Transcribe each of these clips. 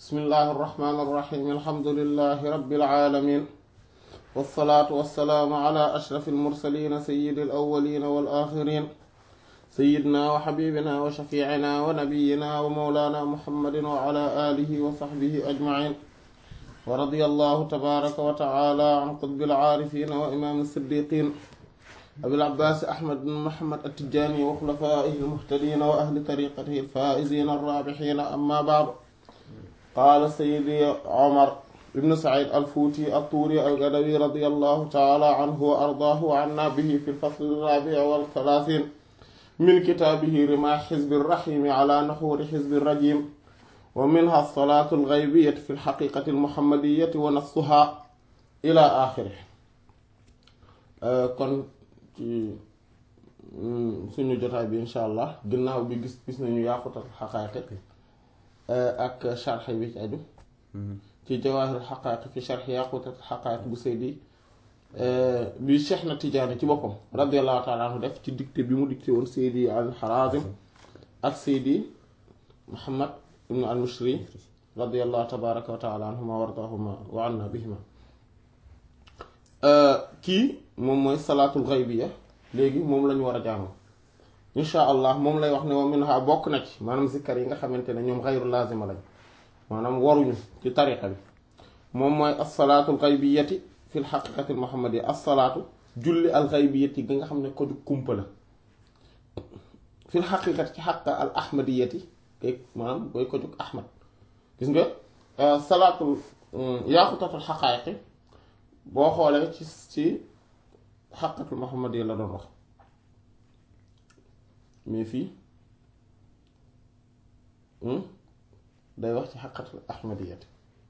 bismillahi irrahmani irrahim alhamdulilahi rabbil alamin wassalaatu wassalaamu ala ashraf almursalina sayidi alawalina wal axirin sayidna wa xabibina wa shafiicina wa nabiyina wa mawlana muhammadin wa ala alihi wa saxbihi ajmain wa radiya allahu tabaraka wa taala an qutbil aarifina wa imaam siddiqin abil abbaas ahmad bin muhammad attijani wa xulafaihi almuhtadina wa ahli tariqatihi alfaizina arrabixina amma baadu qaala sayidi omar ibnu said alfuuti altuuri algadawi radi allahu taala anhu wa ardaahu wa anna bihi fi lfasl alraabic waltalaatin min kitaabihi rimaa xizbi rraxiimi ala naxuuri xizbi rajim wa minha alsalaatu algaybiyati fi lxaqiqati almuhammadiyati wa nassuha ila axiri kon ci suñu jotaay bi insha allah ginnaaw bi gis gis nañu yaaqutat xaqaayiq ak sharx bi ci aju ci jawaahir xaqaayiq fi sharx yaaqutat xaqaayiq bu Seydi bi Cheikh na Tijaani ci boppam radiallahu taala anhu def ci dicté bi mu dicté woon Seydi al Harazim ak Seydi Muhammad ibnu al Mushri radiallahu tabaraka wa taala anhuma wa ardahuma wa anna bihima kii moom mooy salaatul xaybiya léegi moom lañu war a jàng insha allah moom lay wax ne wa minha bokk na ci maanaam zikkar yi nga xamante ne ñoom xayru laazima lañ maanaam waruñu ci tariqa bi moom mooy assalaatul xaybiyati fi l xaqiqati muhammadiya assalaatu julli al xaybiyati gi nga xam ne ko ju kumpa la fi l xaqiqati ci xaqa al ahmadiyati kay maanaam booy ko jug ahmad gis nga salaatul yaaqutatul xaqaayiqi boo xoolee ci ci xaqatul muhammadiya la doon wax mais fii day wax ci xaqatul ahmadiyati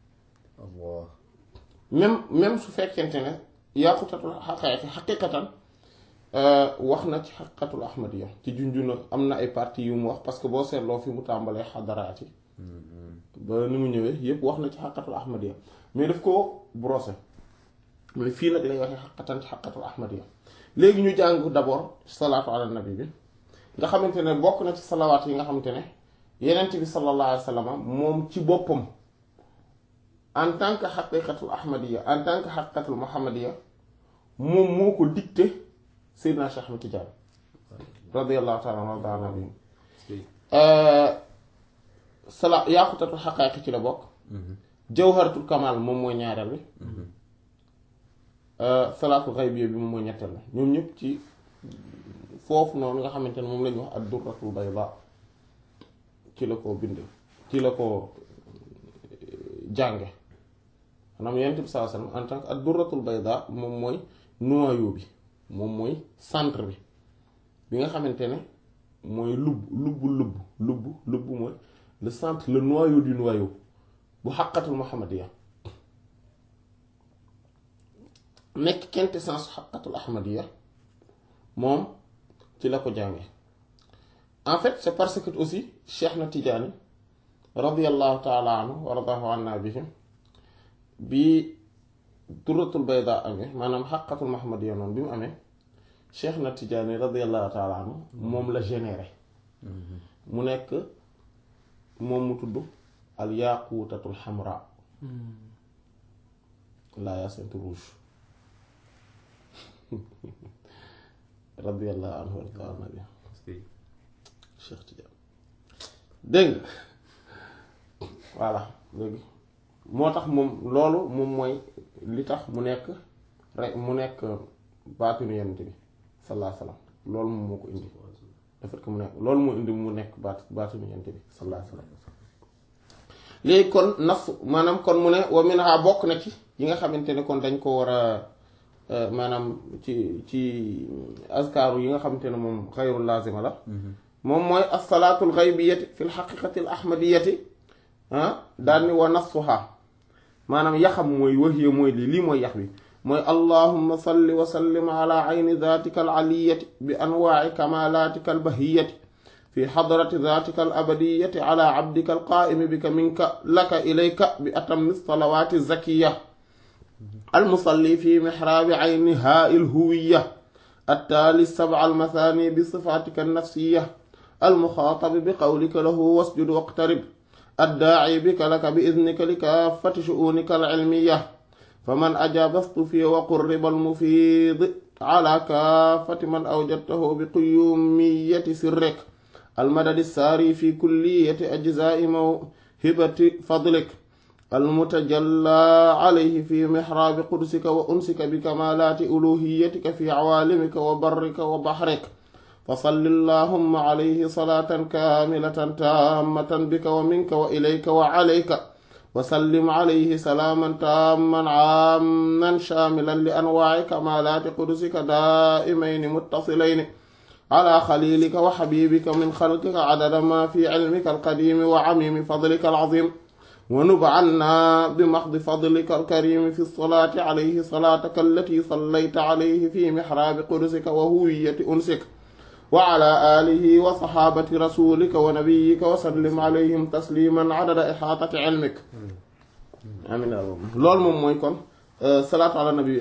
même même su fekkente ne yaqutatul xaqaayiqi xaqiqatan wax na ci xaqatul ahmadiya ci junjuna am na ay parties yu mu wax parce que boo seetloo fi mu tàmbalee xadaraat yi ba ni mu ñëwee yépp wax na ci xaqatul ahmadiya mais daf ko brosser mais fii nag lay waxee xaqatan ci xaqatul ahmadiya léegi ñu jàng d'abord salaatu ala nabi bi nga xamante ne bokk na ci salawaat yi nga xamante ne yenent bi sallallahu alayhi wa sallam moom ci boppam en tant que xaqiqatul ahmadiya en tant que xaqiqatul muhammadiya moom moo ko dicté Seydina Cheikh Ahmed Tidiane radiyallahu taala anhu wa nabi sala yaaqutatul xaqaayiq ci la bokk jawharatul kamal moom mooy ñaareel bi salaatul xaybiya bi moom mooy ñetteel la ñoom ñëpp ci foofu noonu nga xamante ne moom la ñuy wax ad durratul bayda ci la ko bind ci la ko jànge maanaam yonent bi sallallahu alayhi wasallam en tant que ad durratul bayda moom mooy noyau bi moom mooy centre bi bi nga xamante ne mooy lubb lubb lubb lubb lubb mooy le centre le noyau du noyau bu xaqatul muhammadiya nekk quintessence xaqatul ahmadiya moom ci la ko jànge en fait c'est parce que aussi Cheikh na Tijaani radiallahu taala anhu wa radahu anna bihim bi turatul bayda amee maanaam xaqatul muhammadiya noonu bi mu amee Cheikh na Tijaani radiallahu taala anhu moom la généré mu nekk moom mu tudd al yaquutatul xamra la yacinthe rouge radiyallahu anhu wa nabi Cheikh Tidiane dégg voilà léegi moo tax moom loolu moom mooy li tax mu nekk rek mu nekk baatinu yonent bi sallallahu alayhi wasallam loolu moom moo ko indi le fait que mu nekk loolu moo indi mu nekk baat baatinu yonent bi sallallahu alayhi wasallam léegi kon naf maanaam kon mu ne wa minha bokk na ci yi nga xamante ne kon dañ ko war a maanaam ci ci azkaaru yi nga xamante ne moom xayrul laazima la moom mooy assalaatul xaybiyati fi lxaqiqati l ahmadiyati ah daal ni wa nassuha maanaam yaxam mooy waxiya mooy lii lii mooy yax bi mooy allahumma salli wa sallim ala ayni daatika al aliyati bi anwaaci kamalatika al bahiyati fi xadrati daatika al abadiyati ala abdika al qaa'imi bika minka laka ilayka bi atammi salawaati zakiya المصلي في محراب عينها الهوية التالي السبع المثاني بصفاتك النفسية المخاطب بقولك له واسجد واقترب addaaci bika laka bi idnika li kaafati shu'unika al-cilmiyya faman ajaaba istufiya wa qurriba al-mufiid ala kaafati man awjadtahu bi quyuumiyyati sirrik almadadi saari fi kulliyati ajzaa'i mawhibati fadlik almutajalla alayhi fi mihraabi qudusika wa unsika bi kamaalaati uluhiyatika fi cawaalimika wa barrika wa baxrik fasalli allahumma alayhi salaatan kaamilatan taammatan bika wa minka wa ilayka wa calayka wa sallim alayhi salaaman taamman caamman shaamilan li anwaaci kamaalaati qudusika daa'imayni muttasilayni على خليلك وحبيبك من خلقك عدد ما في علمك القديم وعميم فضلك العظيم ونب عنا بمحض فضلك الكريم في الصلاة عليه صلاتك التي صليت عليه في محراب قدسك وهوية أنسك وعلى آله وصحابة رسولك ونبيك وسلم عليهم تسليما عدد إحاطة علمك آمين لول موم موي كون صلاة على النبي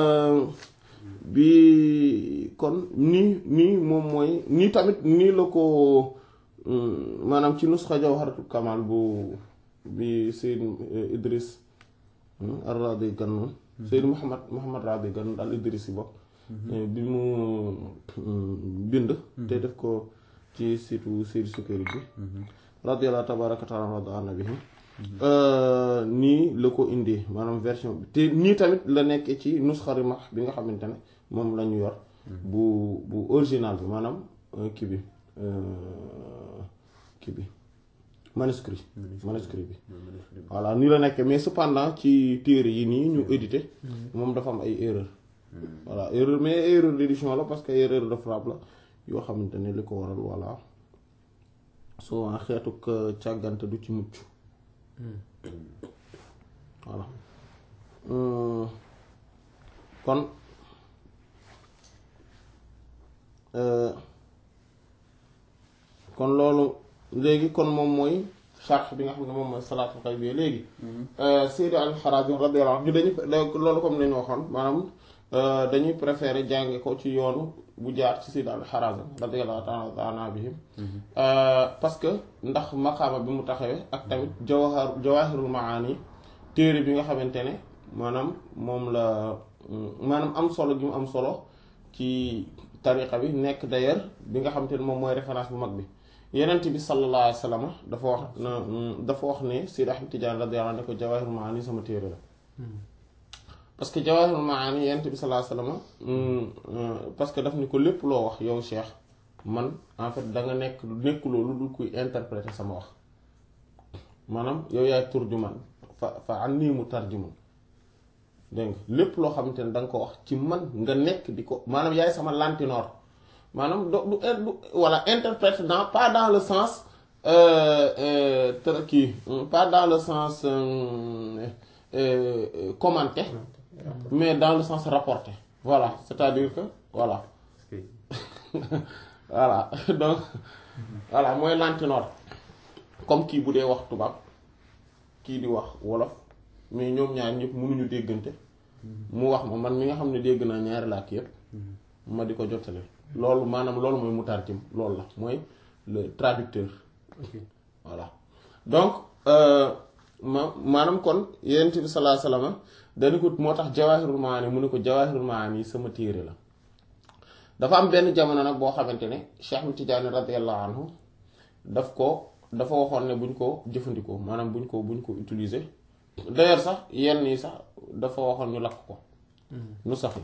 bi kon nii nii moom mooy nii tamit nii la ko maanaam ci nusxa jawharatul kamal bu bi Seyd Idris ar-Radi Gannoun Seyd Muhammad Muhammad Radi Gannoun al Idris yi bokk bi mu bind te def ko ci situ Seyd Sukayri bi radiyallahu tabaraka taala rada annabihi nii la ko indi maanaam version bi te nii tamit la nekk ci nusxa Rimah bi nga xamante ne moom la ñu yor bu bu original bi maanaam kii bi kii bi manuscrit manuscrit bi voilà nii la nekk mais cependant ci téere yi nii ñu édité moom dafa am ay erreur voilà erreur mais erreur d'édition la parce que erreur de frappe la yoo xamante ne li ko waral voilà souvent xeetu càggante du ci mucc voilà kon kon loolu léegi kon moom mooy charge bi nga xam ne moom mooy salaatul xay bi léegi Seydi al-Harazim radiyallahu anhu ñu dañu loolu comme lañu waxoon maanaam dañuy préférer jànge ko ci yoonu bu jaar ci Seydi al-Harazim radiyallahu ta'ala bihim parce que ndax maqaama bi mu taxawee ak tamit jawahar jawahirul maani téere bi nga xamante ne maanaam moom la maanaam am solo gi mu am solo ci tariqa bi nekk d'ailleurs bi nga xamante ne moom mooy référence bu mag bi yenent bi sallallahu alayhi wa sallam dafa wax na dafa wax ne Seydi Ahmad Tidiane radiyallahu anhu ne ko jawahirul maani sama téere la parce que jawahirul maani yenent bi sallallahu alayhi wa sallam parce que daf ni ko lépp loo wax yow Cheikh man en fait da nga nekk nekkuloo lu dul kuy interpréter sama wax maanaam yow yaay turjuman fa fa an nii mu tarjuman dégg nga lépp loo xamante ne da nga ko wax ci man nga nekk di ko maanaam yaay sama lantinoor maanaam do du du voilà interprète dans pas dans le sens kii pas dans le sens commenté mais dans le sens rapporté voilà c'est-à-dire que voilà voilà donc voilà mooy lantinoor comme kii bu dee wax tubaab kii di wax wolof mais ñoom ñaar ñëpp mënuñu déggante mu wax ma man mi nga xam ne dégg naa ñaari làkk yëpp ma di ko jottale loolu maanaam loolu mooy mutarjim loolu la mooy le traducteur voilà donc ma maanaam kon yonent bi sallallahu alayhi wasallam dañu ko moo tax jawaahirul maani mu ne ko jawaahirul maani sama téere la dafa am benn jamono nag boo xamante ne Cheikh Ahmed Tidiane radiyallahu anhu daf ko dafa waxoon ne buñ ko jëfandikoo maanaam buñ ko buñ ko utiliser d'ailleurs sax yenn yi sax dafa waxoon ñu lakk ko nu sax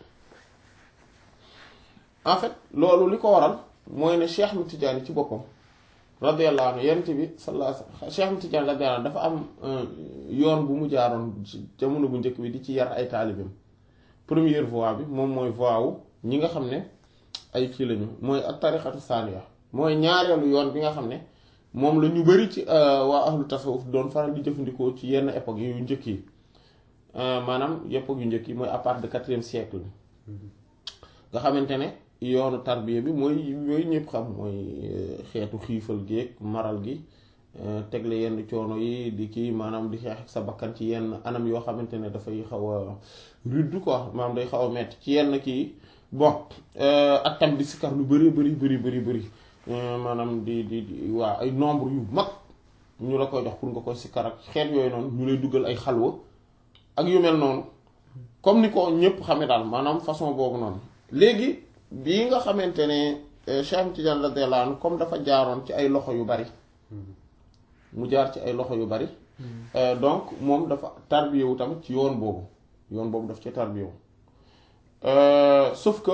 en fait loolu li ko waral mooy ne Cheikh Ahmed Tidiane ci boppam radiyallahu anhu yonent bi sallallahu alayhi wasallam Cheikh Ahmed Tidiane radiyallahu anhu dafa am yoon bu mu jaaroon jamono bu njëkk bi di ci yar ay taalibeem première voie bi moom mooy voie wu ñi nga xam ne ay kii lañu mooy ak tarixatu saaniya mooy ñaareelu yoon bi nga xam ne moom la ñu bari ci waa ahlu tasawuf doon faral di jëfandikoo ci yenn époque yu njëkk yi maanaam époque yu njëkk yi mooy à partir de quatrième siècle bi nga xamante ne yoonu tarbiya bi mooy yooyu ñëpp xam mooy xeetu xiifal gi maral gi tegle yenn coono yi di kii maanaam di xeex ak sa bakkan ci yenn anam yoo xamante ne dafay xaw a rudd quoi maanaam day xaw a metti ci yenn kii bon ak tam di sikar lu bari bari bari bari bari maanaam di di di waa ay nombre yu mag ñu la koy jox pour nga koy sikkar ak xeet yooyu noonu ñu lay duggal ay xalwa ak yu mel noonu comme ni ko ñëpp xame daal maanaam façon boobu noonu léegi bii nga xamante ne Cheikh Tidiane radiyallahu anhu comme dafa jaaroon ci ay loxo yu bari mu jaar ci ay loxo yu bari donc moom dafa tarbiyewu tamit ci yoon boobu yoon boobu daf ci tarbiyewu sauf que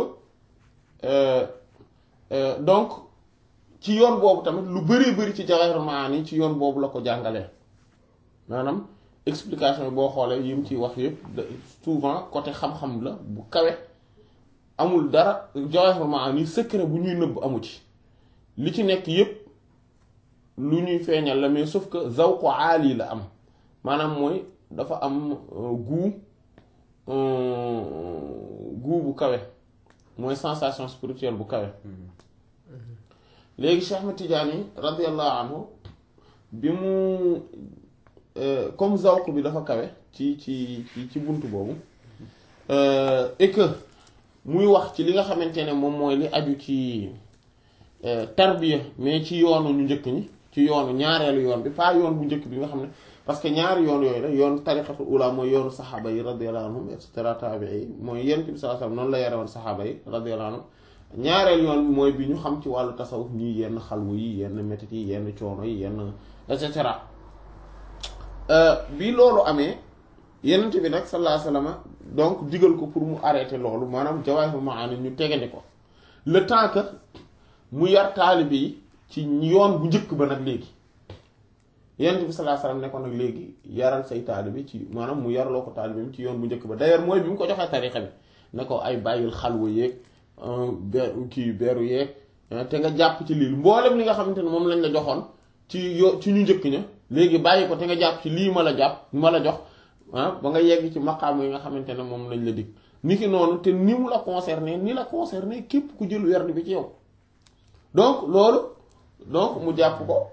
donc ci yoon boobu tamit lu bari bari ci Jawahirul Maani ci yoon boobu la ko jàngalee maanaam explication boo xoolee yi mu ciy wax yëpp souvent côté xam-xam la bu kawe amul dara Jawahirul Maani secret bu ñuy nëbb amu ci li ci nekk yëpp lu ñuy feeñal la mais sauf que zawqu aali la am maanaam mooy dafa am goût goût bu kawe mooy sensation spirituelle bu kawe léegi Cheikh Ahmed Tidiane radiyallahu anhu bi mu comme zawq bi dafa kawe ci ci ci ci bunt boobu et que muy wax ci li nga xamante ne moom mooy li aju ci tarbiya mais ci yoonu ñu njëkk ñi ci yoonu ñaareelu yoon bi pas yoon bu njëkk bi nga xam ne parce que ñaari yoon yooyu la yoon tariqatul ula mooy yoonu saxaaba yi radiyallahu anhum et cetera taabii yi mooy yent bi sallallahu alayhi wasallam noonu la yare woon saxaaba yi radiyallahu anhum ñaareel yoon bi mooy bi ñu xam ci wàllu tasawuf ñii yenn xalwu yi yenn métit yi yenn coono yi yenn et cetera bi loolu amee yenent bi nag sallallahu alayhi wasallam donc digal ko pour mu arrêter loolu maanaam Jawahirul Maani ñu tegandi ko le temps que mu yar taalibe yi ci yoon bu njëkk ba nag léegi yenent bi sallallahu alayhi wasallam ne ko nag léegi yaral say taalibe ci maanaam mu yarloo ko taalibe ci yoon bu njëkk ba d'ailleurs mooy bi mu ko joxee tarixa bi ne ko ay bàyyil xalwa yeeg beru kii beru yeeg te nga jàpp ci lii mboolem li nga xamante ne moom lañ la joxoon ci yo ci ñu njëkk ña léegi bàyyi ko te nga jàpp ci lii ma la jàpp ma la jox ah ba nga yegg ci maqaam yi nga xamante ne moom lañ la dig ni ki noonu te ni mu la concerné ni la concerné képp ku jël werd bi ci yow donc loolu donc mu jàpp ko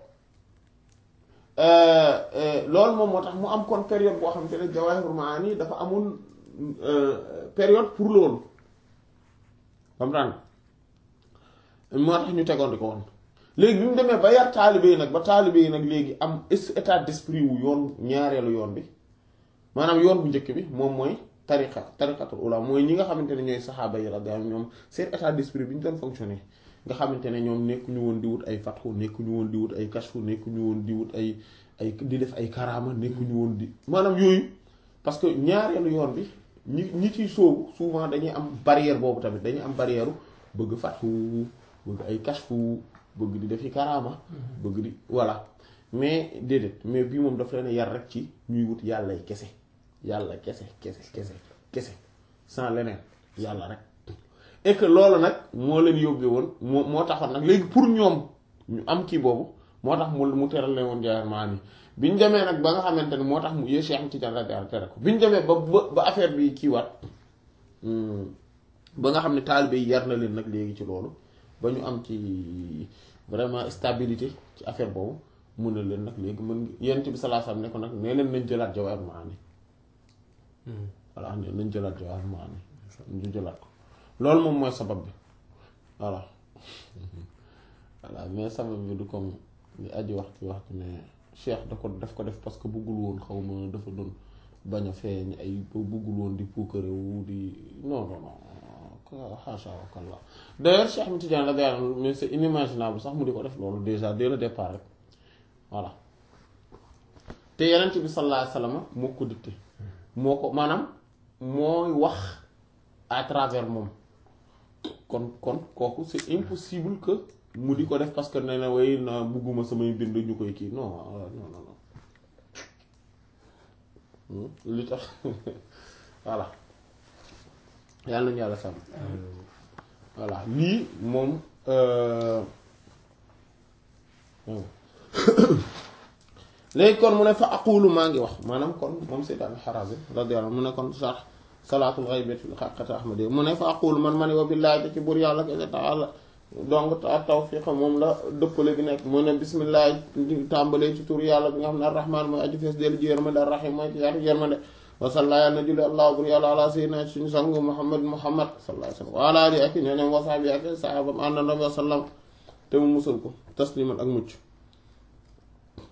loolu moom moo tax mu am kon période boo xamante ne Jawahirul Maani dafa amul période pour loolu comprendre moo tax ñu tegoon di ko woon léegi bi mu demee ba yar taalibe yi nag ba taalibe yi nag léegi am état d'esprit wu yoon ñaareelu yoon bi maanaam yoon bu njëkk bi moom mooy tariqa tariqatul ula mooy ñi nga xamante ne ñooy saxaaba yi radiyallahu ñoom seen état d'esprit bi ñu doon fonctionner nga xamante ne ñoom nekkuñu woon di wut ay fatxu nekkuñu woon di wut ay kashfu nekkuñu woon di wut ay ay di def ay karaama nekkuñu woon di maanaam yooyu parce que ñaareelu yoon bi ñi ñi ciy sóobu souvent dañuy am barrière boobu tamit dañuy am barrière bëgg fatxu bëgg ay kashfu bëgg di defi karaama bëgg di voilà mais déedéet mais bii moom dafa leen yar rek ci ñuy wut yàlla kese yàlla kese kese kese kese sans leneen yàlla rek et que loolu nag moo leen yóbbee woon moo moo taxoon nag léegi pour ñoom ñu am kii boobu moo tax mu mu teral leen woon Jawahirul Maani bi ñu demee nag ba nga xamante ne moo tax mu yee Cheikh Tidiane radiyallahu tere ko bi ñu demee ba ba ba affaire bi kiiwaat ba nga xam ne taalibe yi yar na leen nag léegi ci loolu ba ñu am ci vraiment stabilité ci affaire boobu mun na leen nag léegi mën yent bi sallallahu alayhi wasallam ne ko nag nee leen nañ jëlaat Jawahirul Maani voilà ne nañ jëlaat Jawahirul Maani ñu jëlaat ko loolu moom mooy sabab bi voilà voilà mais sabab bi du comme li aji wax ci wax ne cheikh da ko daf ko def parce que buggul woon xaw ma dafa doon bañ a feeñ ay buggul woon di puukarewu di non non non xaasha wa kalla d'ailleurs Cheikh Ahmed Tidiane la day mais c'est inimaginable sax mu di ko def loolu déjà dès le départ rek voilà te yeneen bi sallallahu alayhi wasallam moo ko dicté moo ko maanaam mooy wax à travers moom kon kon kooku c'est impossible que mu di ko def parce que nee na way na bugguma samay bind ñu koy kii non non non non li tax voilà yàlla nañu yàlla sàmm voilà lii moom léegi kon mu ne fa aqulu maa ngi wax maanaam kon moom Sayyid al-Harazi radiyallahu mu ne kon sax salaatul ghaybati fil haqqati ahmadi mu ne fa aqulu man ma ne wa billaahi te ci buur yàlla kese taala donc ta tawfiq moom la dëppale gi nekk mu ne bismillah tàmbalee ci tur yàlla bi nga xam ne ar-rahman mooy aju fees dellu ji yërmande ar-rahim mooy ci yaatu yërmande wasalla yàlla na julli allah bur yàlla ala sayyidina suñu sang muhammad muhammad sallallahu alayhi wa sallam wa ala alihi ak ñooñom wasaabi ak sahabam àndandom wa sallam te mu musal ko tasliman ak mucc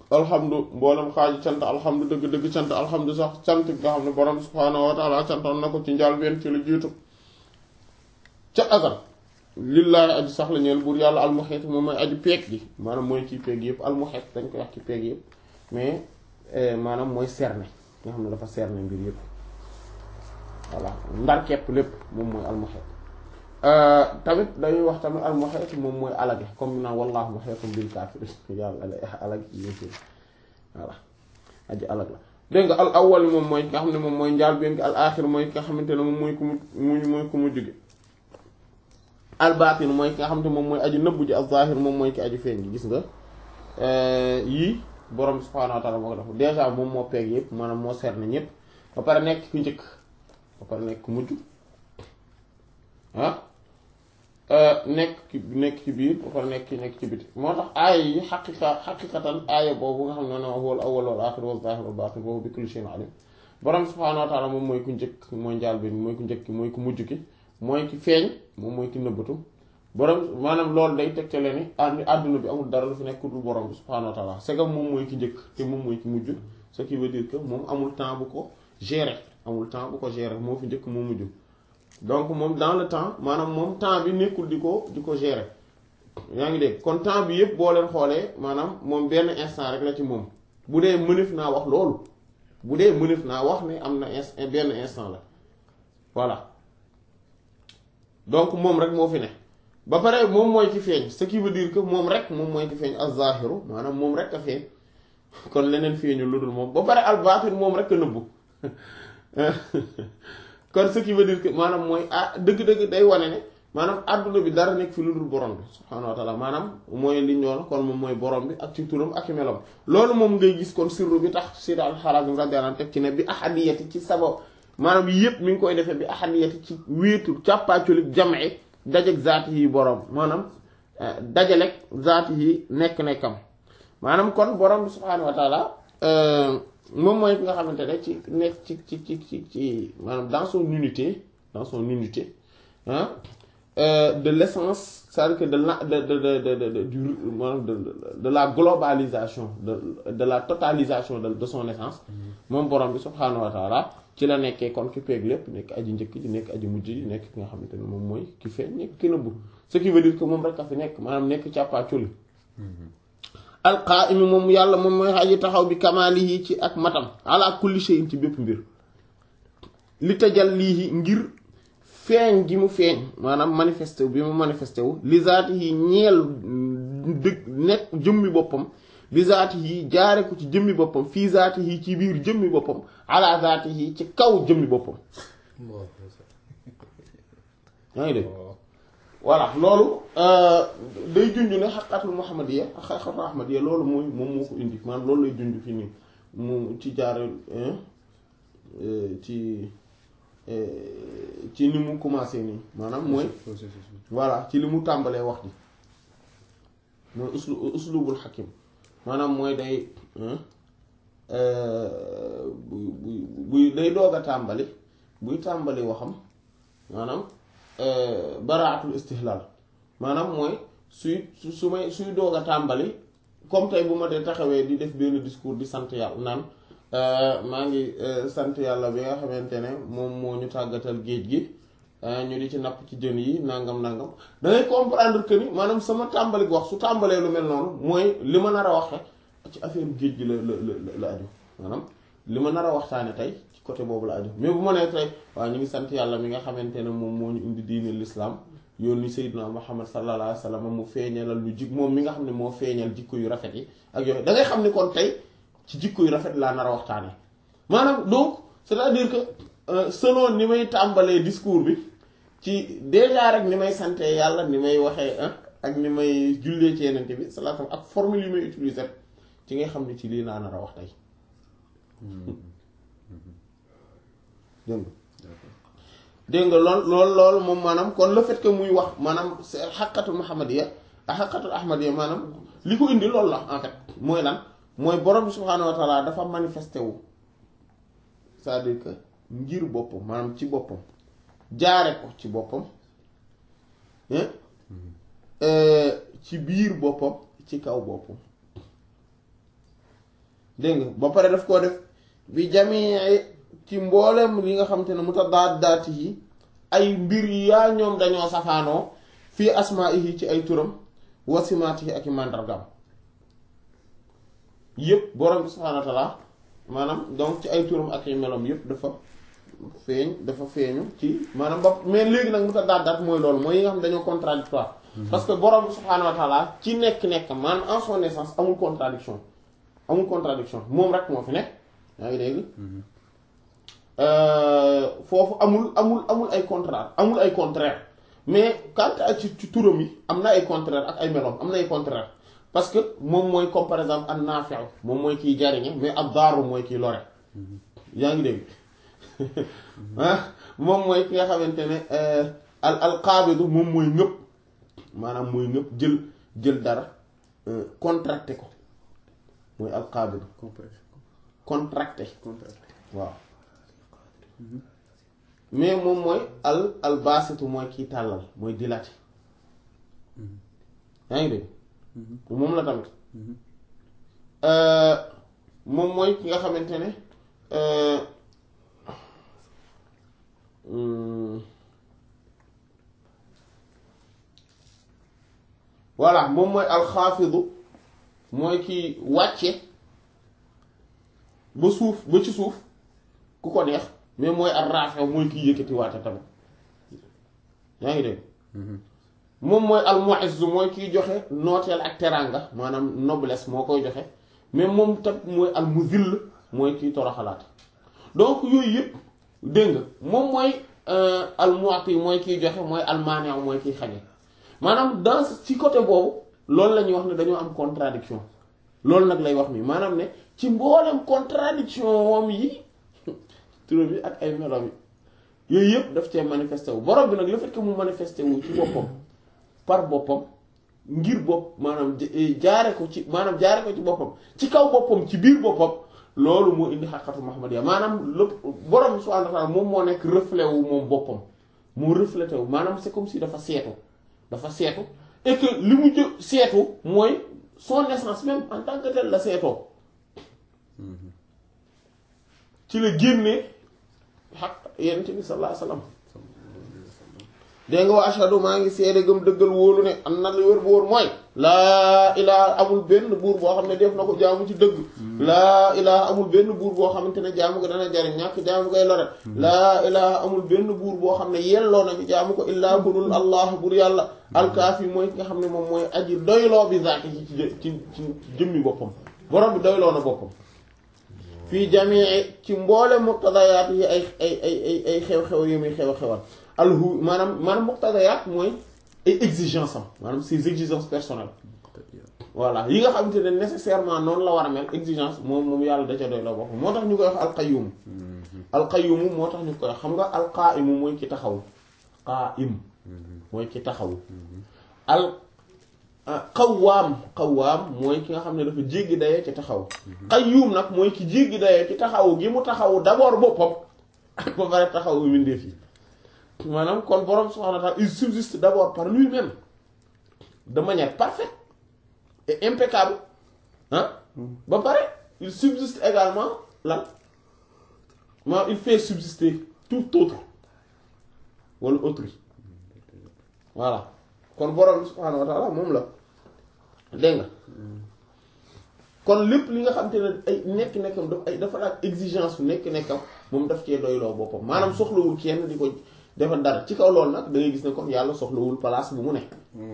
alhamdu mboolem xaaju cant alhamdu dëgg dëgg cant alhamdu sax cant nga xam ne borom subhaanahu wa taala cantoon na ko ci njàlbéen ci lu jiitu ca azal lillaahi aji sax la ñeel buur yàlla almuhit moom mooy aji peeg gi maanaam mooy kii peeg yëpp almuhit dañ koy wax ci peeg yëpp mais maanaam mooy cerner nga xam ne dafa cerner mbir yëpp voilà ndar kepp lépp moom mooy almuhit tamit dañuy wax tamit almuhit moom mooy alage comme naan wallaahu muhitun bil kaafiriin yàlla alag yépp voilà aji alag la dégg nga al awwal moom mooy nga xam ne moom mooy njaal benn al aaxir mooy ki nga xamante ne moom mooy ku mu mooy ku mu jóge al baatin mooy ki nga xamante moom mooy aji nëbbu ji al zaahir moom mooy ki aji feeñ gi gis nga yii borom subhaanahu wa taala moo ko def déjà moom moo peeg yëpp maanaam moo seet na ñëpp ba pare nekk ku njëkk ba pare nekk ku mujj ah nekk ci nekk ci biir ba pare nekk nekk ci biti moo tax aaya yi xaqiqa xaqiqatan aaya boobu nga xam ne ne huwal awwal wal aaxir wal zaahir wal baatin boobu bi kulli shay'in alim borom subhaanahu wa taala moom mooy ku njëkk mooy njaal bi mooy ku njëkk mooy ku mujj ki mooy ki feeñ moom mooy ki nëbbatu borom maanaam loolu day tegtale ni àdduna bi amul dara lu fi nekk dul borom bi subhaanahu wa taala c'est que moom mooy ki njëkk te moom mooy ki mujj ce qui veut dire que moom amul temps bu ko gérer amul temps bu ko gérer moo fi njëkk moo mujj donc moom dans le temps maanaam moom temps bi nekkul di ko di ko gérer yaa ngi dégg kon temps bi yëpp boo leen xoolee maanaam moom benn instant rek la ci moom bu dee mënef naa wax loolu bu dee mënef naa wax ne am na benn instant la voilà donc moom rek moo fi ne ba pare moom mooy ci feeñ ce qui veut dire que moom rek moom mooy ci feeñ az-zahiru maanaam moom rek a feeñ kon leneen feeñu lu dul moom ba pare al-batin moom rek a nëbbu kon ce qui veut dire que maanaam mooy ah dëgg-dëgg day wane ne maanaam àdduna bi dara nekk fi lu dul borom bi subhaanahu wa taala maanaam mooy li ñoon kon moom mooy borom bi ak ci turam ak ci melam loolu moom ngay gis kon sirru bi tax Seydi al-Harazim radiyallahu anhu teg ci ne bi ahadiyati ci sabab maanaam yëpp mi ngi koy defee bi ahadiyati ci wéetu càppaaculik jam'i dajeg zaati yi borom maanaam dajalek zaati yi nekk-nekkam maanaam kon borom bi subhaanahu wa taala moom mooy ki nga xamante ne ci nekk ci ci ci ci ci maanaam dans son unité dans son unité ah de l'essence c'est-à-dire que de la de de de de de du maanaam de de la globalisation de de la totalisation de de son essence moom borom bi subhaanahu wa taala ci la nekkee kon ki peeg lépp nekk aji njëkk ji nekk aji mujj ji nekk ki nga xamante ne moom mooy ki feeñ nekk ki nëbbu ce qui veut dire que moom rek a fi nekk maanaam nekk càppaaculi alqaa'imi moom yàlla moom mooy aji taxaw bi kamaalihi ci ak matam ala kulli shay'in ci bépp mbir li tajallihi ngir feeñ gi mu feeñ maanaam manifesté wu bi mu manifesté wu li zaatihi ñeel dëgg nekk jëmmi boppam bi zaatihi jaare ko ci jëmmi boppam fii zaatihi ci biir jëmmi boppam ala zaatihi ci kaw jëmmi boppam yaa ngi dégg voilà loolu day junj ne xaqatul muhammadiya ak xaqatul ahmadiya loolu mooy moom moo ko indi maanaam loolu lay junj fi nii mu ci jaare ci ci ni mu commencé nii maanaam mooy voilà ci li mu tàmbalee wax ji mooy uslu uslubul xakim maanaam mooy day buy buy day doog a tàmbali buy tàmbali waxam maanaam baraatul istihlal maanaam mooy suy su may suy doog a tàmbali comme tey bu ma dee taxawee di def benn discours di sant yàlla naan maa ngi sant yàlla bi nga xamante ne moom moo ñu tàggatal géej gi ñu di ci napp ci jën yi nangam nangam da ngay comprendre que ni maanaam sama tàmbali wax su tàmbalee lu mel noonu mooy li ma nar a wax rek ci affaire géej gi la la la la aju maanaam li ma nar a waxtaane tey ci côté boobu la aju mais bu ma nee tey waaw ñu ngi sant yàlla mi nga xamante ne moom moo ñu indi diine l'islam yónni Seydina Muhammad sallallahu alayhi wa sallam mu feeñalal lu jik moom mi nga xam ne moo feeñal jikko yu rafet yi ak yooyu da ngay xam ni kon tey ci jikko yu rafet laa nar a waxtaane maanaam donc c'est-à-dire que selon ni may tàmbalee discours bi ci déjà rek ni may sante yàlla ni may waxee ak ni may jullee ci yenente bi sallallahu ak formule yi may utiliser ci ngay xam ne ci lii laa nar a wax tey dégg dégg nga lool lool loolu moom maanaam kon le fait que muy wax maanaam c'est xaqatul muhammadiya ak xaqatul ahmadiya maanaam li ko indi loolu la en fait mooy lan mooy borom bi subhaanahu wa taala dafa manifesté wu c'est-à-dire que ngir boppam maanaam ci boppam jaare ko ci boppam ci biir boppam ci kaw boppam dégg nga ba pare daf koo def bi jamii ci mboolem li nga xam te ne mutadaadaati yi ay mbir yaa ñoom dañoo safaanoo fii asmaa'ihi ci ay turam wa simaatihi ak i màndargaam yépp borom bi subhaanahu wa ta'aala maanaam donc ci ay turam ak i meloom yépp dafa feeñ dafa feeñu ci maanaam ba mais léegi nag mutadaadaat mooy loolu mooy yi nga xam ne dañoo contradictoire parce que borom bi subhaanahu wa ta'aala ci nekk-nekk maanaam en son essence amul contradiction amul contradiction moom rek moo fi nekk yaa ngi dégg foofu amul amul amul ay contraire amul ay contraire mais quant à ci ci turam yi am na ay contraire ak ay meloom am na ay contraire parce que moom mooy comme par exemple an nafi'u moom mooy kiy jariñe mais ad daaru mooy kiy lore yaa ngi dégg ah moom mooy ki nga xamante ne al al qaabidu moom mooy ngëpp maanaam mooy ngëpp jël jël dara contracté ko mooy al qaabidu contracté waaw mais moom mooy al al baasitu mooy kiy tàllal mooy dilaté yaa ngi dégg moom la tamit moom mooy ki nga xamante ne voilà moom mooy alxaafidu mooy ki wàcce ba suuf ba ci suuf ku ko neex mais mooy al raafe mooy kiy yëkkati waate tamit yaa ngi dégg moom mooy al mu'izz mooy kiy joxe nooteel ak teraanga maanaam noblesse moo koy joxe mais moom tam mooy al muzill mooy kiy toroxalaat donc yooyu yëpp dégg nga moom mooy al mu'ti mooy kiy joxe mooy al maani' mooy kiy xañe maanaam dans ci côté boobu loolu la ñuy wax ne dañoo am contradiction loolu nag lay wax mi maanaam ne ci mboolem contradiction moom yi turam bi ak ay melo yi yooyu yëpp daf cee manifesté wu borom bi nag le fait que mu manifesté wu ci boppam par boppam ngir bopp maanaam jaare ko ci maanaam jaare ko ci boppam ci kaw boppam ci biir boppam loolu moo indi xaqatu Muhammadiyya maanaam lépp borom bi subhaanahu wa ta'aala moom moo nekk reflet wu moom boppam moo reflété wu maanaam c'est comme si dafa seetu dafa seetu et que li mu jë seetu mooy son essence même en tant que tel la seetoo ci la génne xaq yonent bi sallallahu alayhi wasallam dégg nga wa ashhadu maa ngi seede gëm dëggal wóolu ne am na lu wér bu wóor mooy laa ilaha amul benn buur boo xam ne def na ko jaamu ci dëgg laa ilaha amul benn buur boo xamante ne jaamu ko dana jariñ ñàkk jaamu koy lore laa ilaha amul benn buur boo xam ne yelloo na ci jaamu ko illaa budul allah bur yàlla alkaafi mooy ki nga xam ne moom mooy aji doyloo bi zaati ci ci ci jëmmi boppam borom bi doyloo na boppam fii jamii ci mboole muqtadayaat yi ay ay ay ay xew-xew yi muy xew-xewal alhu maanaam maanaam muqtadayaat mooy ay exigence am maanaam ses exigences personnelles voilà yi nga xamante ne nécessairement noonu la war a mel exigence moom moom yàlla da ca doy la bopp moo tax ñu koy wax alqayyum alqayyum moo tax ñu koy wax xam nga alqaa'imu mooy ki taxaw qaa'im mooy ki taxaw al qawaam qawaam mooy ki nga xam ne dafa jéggi dayoo ci taxaw qayyum nag mooy ki jéggi dayoo ci taxaw gi mu taxaw d'abord boppam ba pare taxaw mbindeef yi maanaam kon borom subhanahu wa ta'ala il subsiste d'abord par lui-même de manière parfaite et impeccable ah ba pare il subsiste également lan maanaam il fait subsister tout autre wala autrui voilà kon borom subhanahu wa ta'ala moom la dégg nga kon lépp li nga xam te ne ay nekk-nekkam daf ay dafa laaj exigence su nekk-nekkam moom daf cee doyloo boppam maanaam soxlawul kenn di ko defal dara ci kaw loolu nag da ngay gis ne kon yàlla soxlawul place bu mu nekk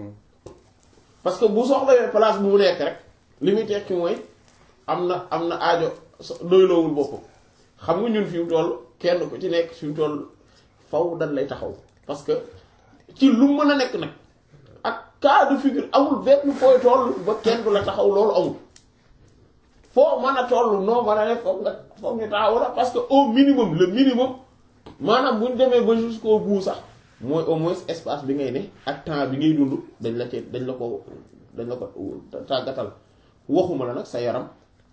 parce que bu soxlawee place bu mu nekk rek li muy tekki mooy am na am na aajo doyloowul boppam xam nga ñun fi mu toll kenn ku ci nekk fi mu toll faw dañ lay taxaw parce que ci lu mën a nekk nag ak cas de figure amul benn fooy toll ba kenn du la taxaw loolu amul foo mën a toll noo mën a def foog nga foog ñu taxaw la parce que au minimum le minimum maanaam bu ñu demee ba jusqu'au bout sax mooy au moins espace bi ngay ne ak temps bi ngay dund dañ la ci dañ la ko dañ la ko tàggatal waxuma la nag sa yaram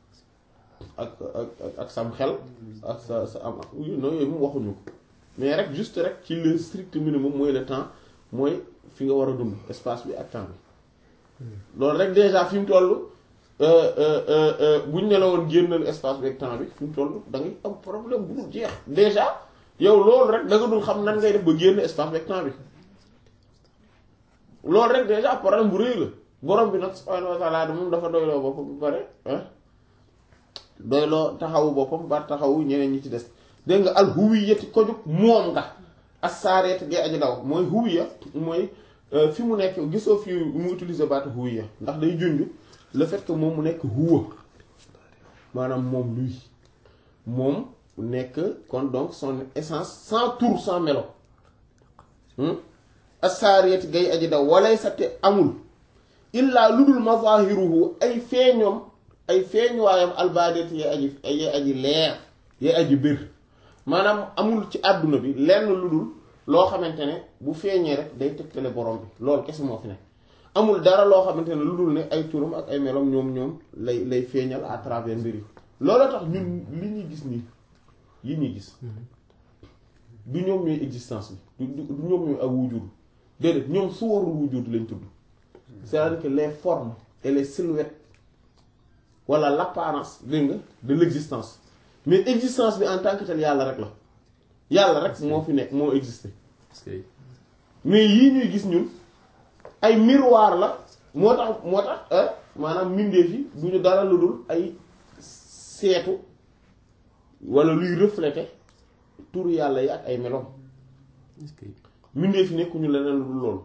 ak ak ak sam xel ak sa sa am non yooyu moom waxuñu ko mais rek juste rek ci le strict minimum mooy le temps mooy fi nga war a dund espace bi ak temps bi loolu rek déjà fi mu toll buñ ne la woon génnal espace bi ak temps bi fi mu toll da ngay am problème bu dul jeex déjà yow loolu rek da nga dul xam nan ngay def ba génn espace bi ak temps bi loolu rek déjà problème bu rëy la borom bi nag subhaanahu wa ta'ala moom dafa doyloo boppam bu pare doyloo taxawu boppam ba taxawu ñeneen ñi ci des dégg nga al huwiyati ko jug moom nga assaareet gay aji daw mooy huwiya mooy fi mu nekk gisoo fi mu utiliser baatu huwiya ndax day junj le fait que moom mu nekk huwa maanaam moom luy moom nekk kon donc son essence sans tour sans melo assaareet gay aji daw walay sa te amul illaa lu dul mazahiruhu ay feeñoom ay feeñuwaayam albaadet yee aji yee aji leer yee aji bir maanaam amul ci àdduna bi lenn lu dul loo xamante ne bu feeñee rek day tegtale borom bi loolu kese moo fi ne amul dara loo xamante ne lu dul ne ay turam ak ay meloom ñoom ñoom lay lay feeñal à travers mbir yi loolu tax ñun li ñuy gis nii yi ñuy gis du ñoom ñooy existence bi du du ñoom ñooy ak wujud déedéet ñoom su warul wujud lañ tudd c'est-à-dire que les formes et les silhouettes wala l'apparence dégg nga de l'existence mais existence bi en tant que tel yàlla rek la yàlla rek moo fi nekk moo existé mais yii ñuy gis ñun ay miroir la moo tax moo tax maanaam mbindeef yi du ñu dara lu dul ay seetu wala luy refléter tur yàlla yi ak ay meloom mbindeef yi nekkuñu leneen lu dul loolu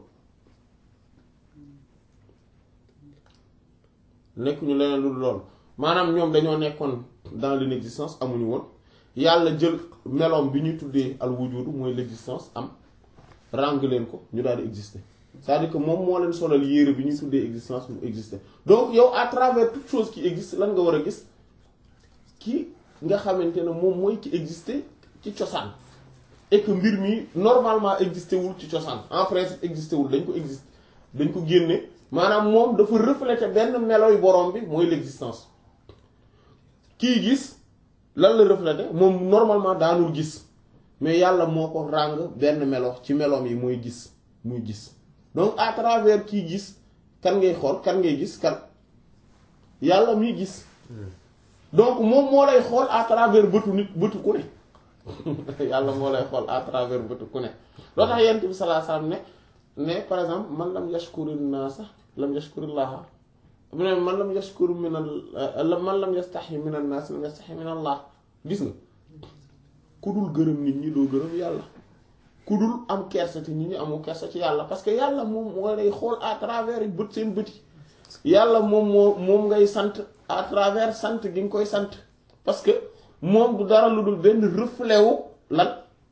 nekkuñu leneen lu dul loolu maanaam ñoom dañoo nekkoon dans l'inexistence amuñu woon yàlla jël meloom bi ñuy tuddee al wujudu mooy l'existence am ràng leen ko ñu daal di exister c'est-à-dire que moom moo leen solal yére bi ñuy tuddee existence mu exister donc yow à travers toute chose qui existe lan nga war a gis ki nga xamante ne moom mooy ci exister ci cosaan et que mbir mi normalement exister wul ci cosaan en principe exister wul dañ ko existe dañ ko génne maanaam moom dafa refléter benn meloy borom bi mooy l'existence kii gis lan la refléter moom normalement daanul gis mais yàlla moo ko ràng benn melo ci meloom yi mooy gis muy gis donc à travers kii gis kan ngay xool kan ngay gis kan yàlla muy gis donc moom moo lay xool à travers bëtu nit bëtu ku ne yàlla moo lay xool à travers bëtu ku ne loo tax yent bi sallallahu alayhi wasallam ne ne par exemple man lam yashkuri naasa lam yashkurillaha mu ne man lam yashkur min al man lam yastahi min an naas lam yastahi min allah gis nga ku dul gërëm nit ñi doo gërëm yàlla ku dul am kersa ci nit ñi amu kersa ci yàlla parce que yàlla moom moo lay xool à travers bët seen bët yi yàlla moom moo moom ngay sant à travers sant gi nga koy sant parce que moom du dara lu dul benn reflet wu lan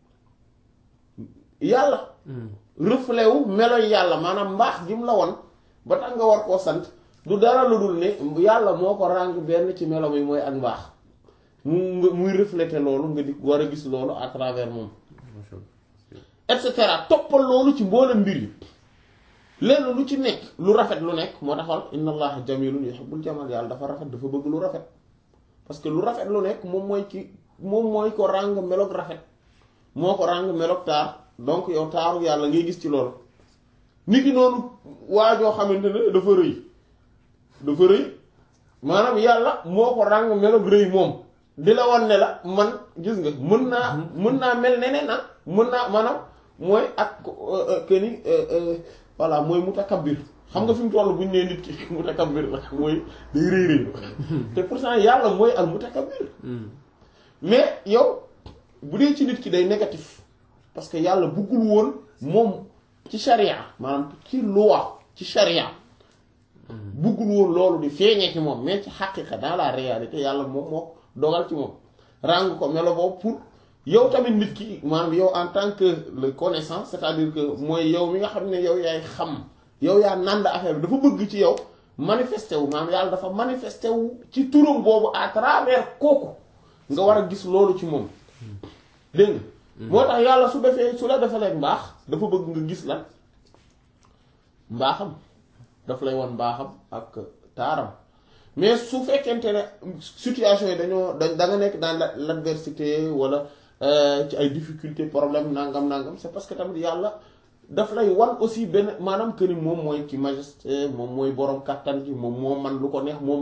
yàlla reflet wu meloy yàlla maanaam mbaax gi mu la won ba tax nga war koo sant du dara lu dul ne yàlla moo ko ràng benn ci melo mi mooy ak mbaax mu muy refléter loolu nga di war a gis loolu à travers moom et cetera toppal loolu ci mboolem mbir yi lenn lu ci nekk lu rafet lu nekk moo taxal inna allaha jamilun yuhibbul jamal yàlla dafa rafet dafa bëgg lu rafet parce que lu rafet lu nekk moom mooy ci moom mooy ko ràng meloog rafet moo ko ràng meloog taar donc yow taaru yàlla ngay gis ci loolu nit ki noonu waajoo xamante ne dafa rëy dafa rëy maanaam yàlla moo ko ràng meloog rëy moom di la wan ne la man gis nga mën naa mën naa mel neneen na mën naa maanaam mooy ak que ni voilà mooy mutakabbir xam nga fi mu toll bu ñu nee nit ki mutakabbir la mooy day rëy rëy te pourtant yàlla mooy al mutakabbir mais yow bu dee ci nit ki day négatif parce que yàlla buggul woon moom ci charia maanaam ci loi ci charia buggul woon loolu di feeñee ci moom mais ci xaqiqa dans la réalité yàlla moom moo dogal ci moom ràng ko melo boobu pour yow tamit nit ki maanaam yow en tant que le connaissant c'est-à-dire que mooy yow mi nga xam ne yow yaay xam yow yaa nànd affaire bi dafa bëgg ci yow manifesté wu maanaam yàlla dafa manifesté wu ci turam boobu à travers kooku nga war a gis loolu ci moom dégg nga moo tax yàlla su defee su la defalee mbaax dafa bëgg nga gis lan mbaaxam daf lay won mbaaxam ak taaram mais su fekkente ne situation yi dañoo da da nga nekk dans l'adversité wala ci ay difficultés problème nangam nangam c'est parce que tamit yàlla daf lay wan aussi benn maanaam que ni moom mooy ki majesté moom mooy borom kàttan gi moom moo man lu ko neex moom